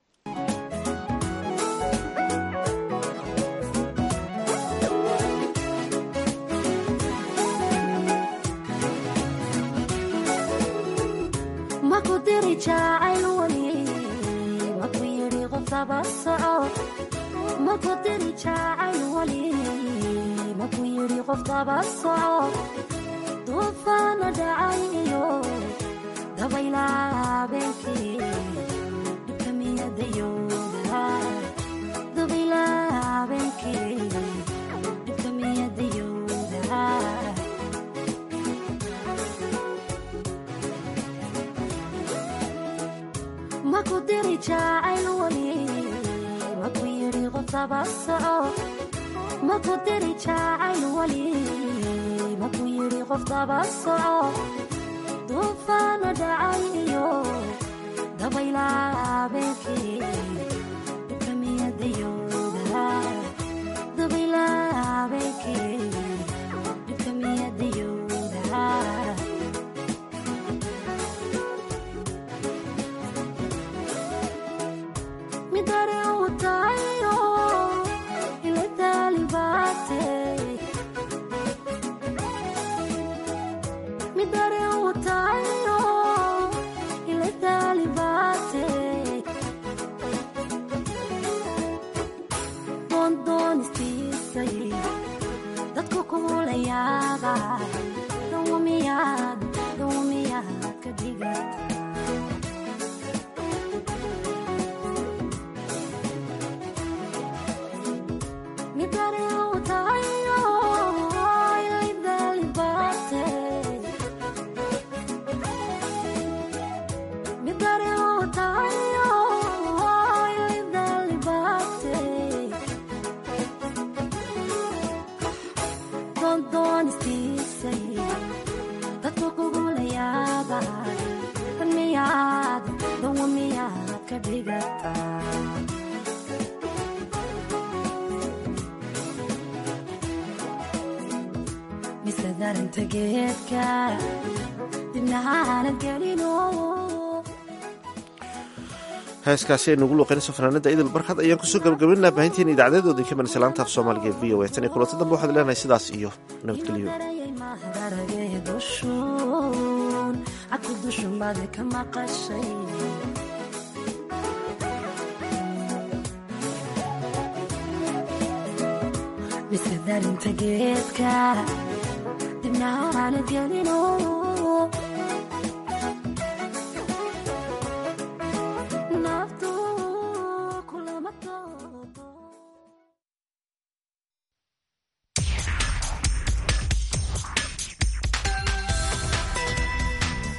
D: maku diri jacayl wali maku yidhi qof daba soco duufaana dhacay iyo dabaylaa habeenkii dhibkamiyadayooda dabaylaa habeenkii dhibkamiyadayooda maku diri jacayl wali maku yidhi qof daba soco maku diri jacayl wali maku yidhi qof daba soco duufaana dhacay iyo dabaylaa habeenkii dhibkamiyadayooda dabaylaa habeenkii dhibkamiyadayooda midare utayo ile talibate midare utayo ile talibate dondoonistisay dadku kumulayaaba dawamiyaad dawamiyaad ka dhigata midare utayo ile talibate midare utayo ile talibate dondoonistisay dadku kugulayaaba dan miyaad dawa miyaad ka dhigata darinta geedka dibnaha aanad gelino
B: heeskaasi aynu ugu luuqaynayso fanaanada idil barkad ayaan kusoo gabagabaynaa baahinteena idaacadeedooda ka manaysa laanta af soomaaliga ee v o a tan iyo kulanta dambe waxaad leenahay sidaas iyo nabadgelyo
D: daragee dushuun cadku dushumade ka maqashay mise darinta geedka dibna aanad gelino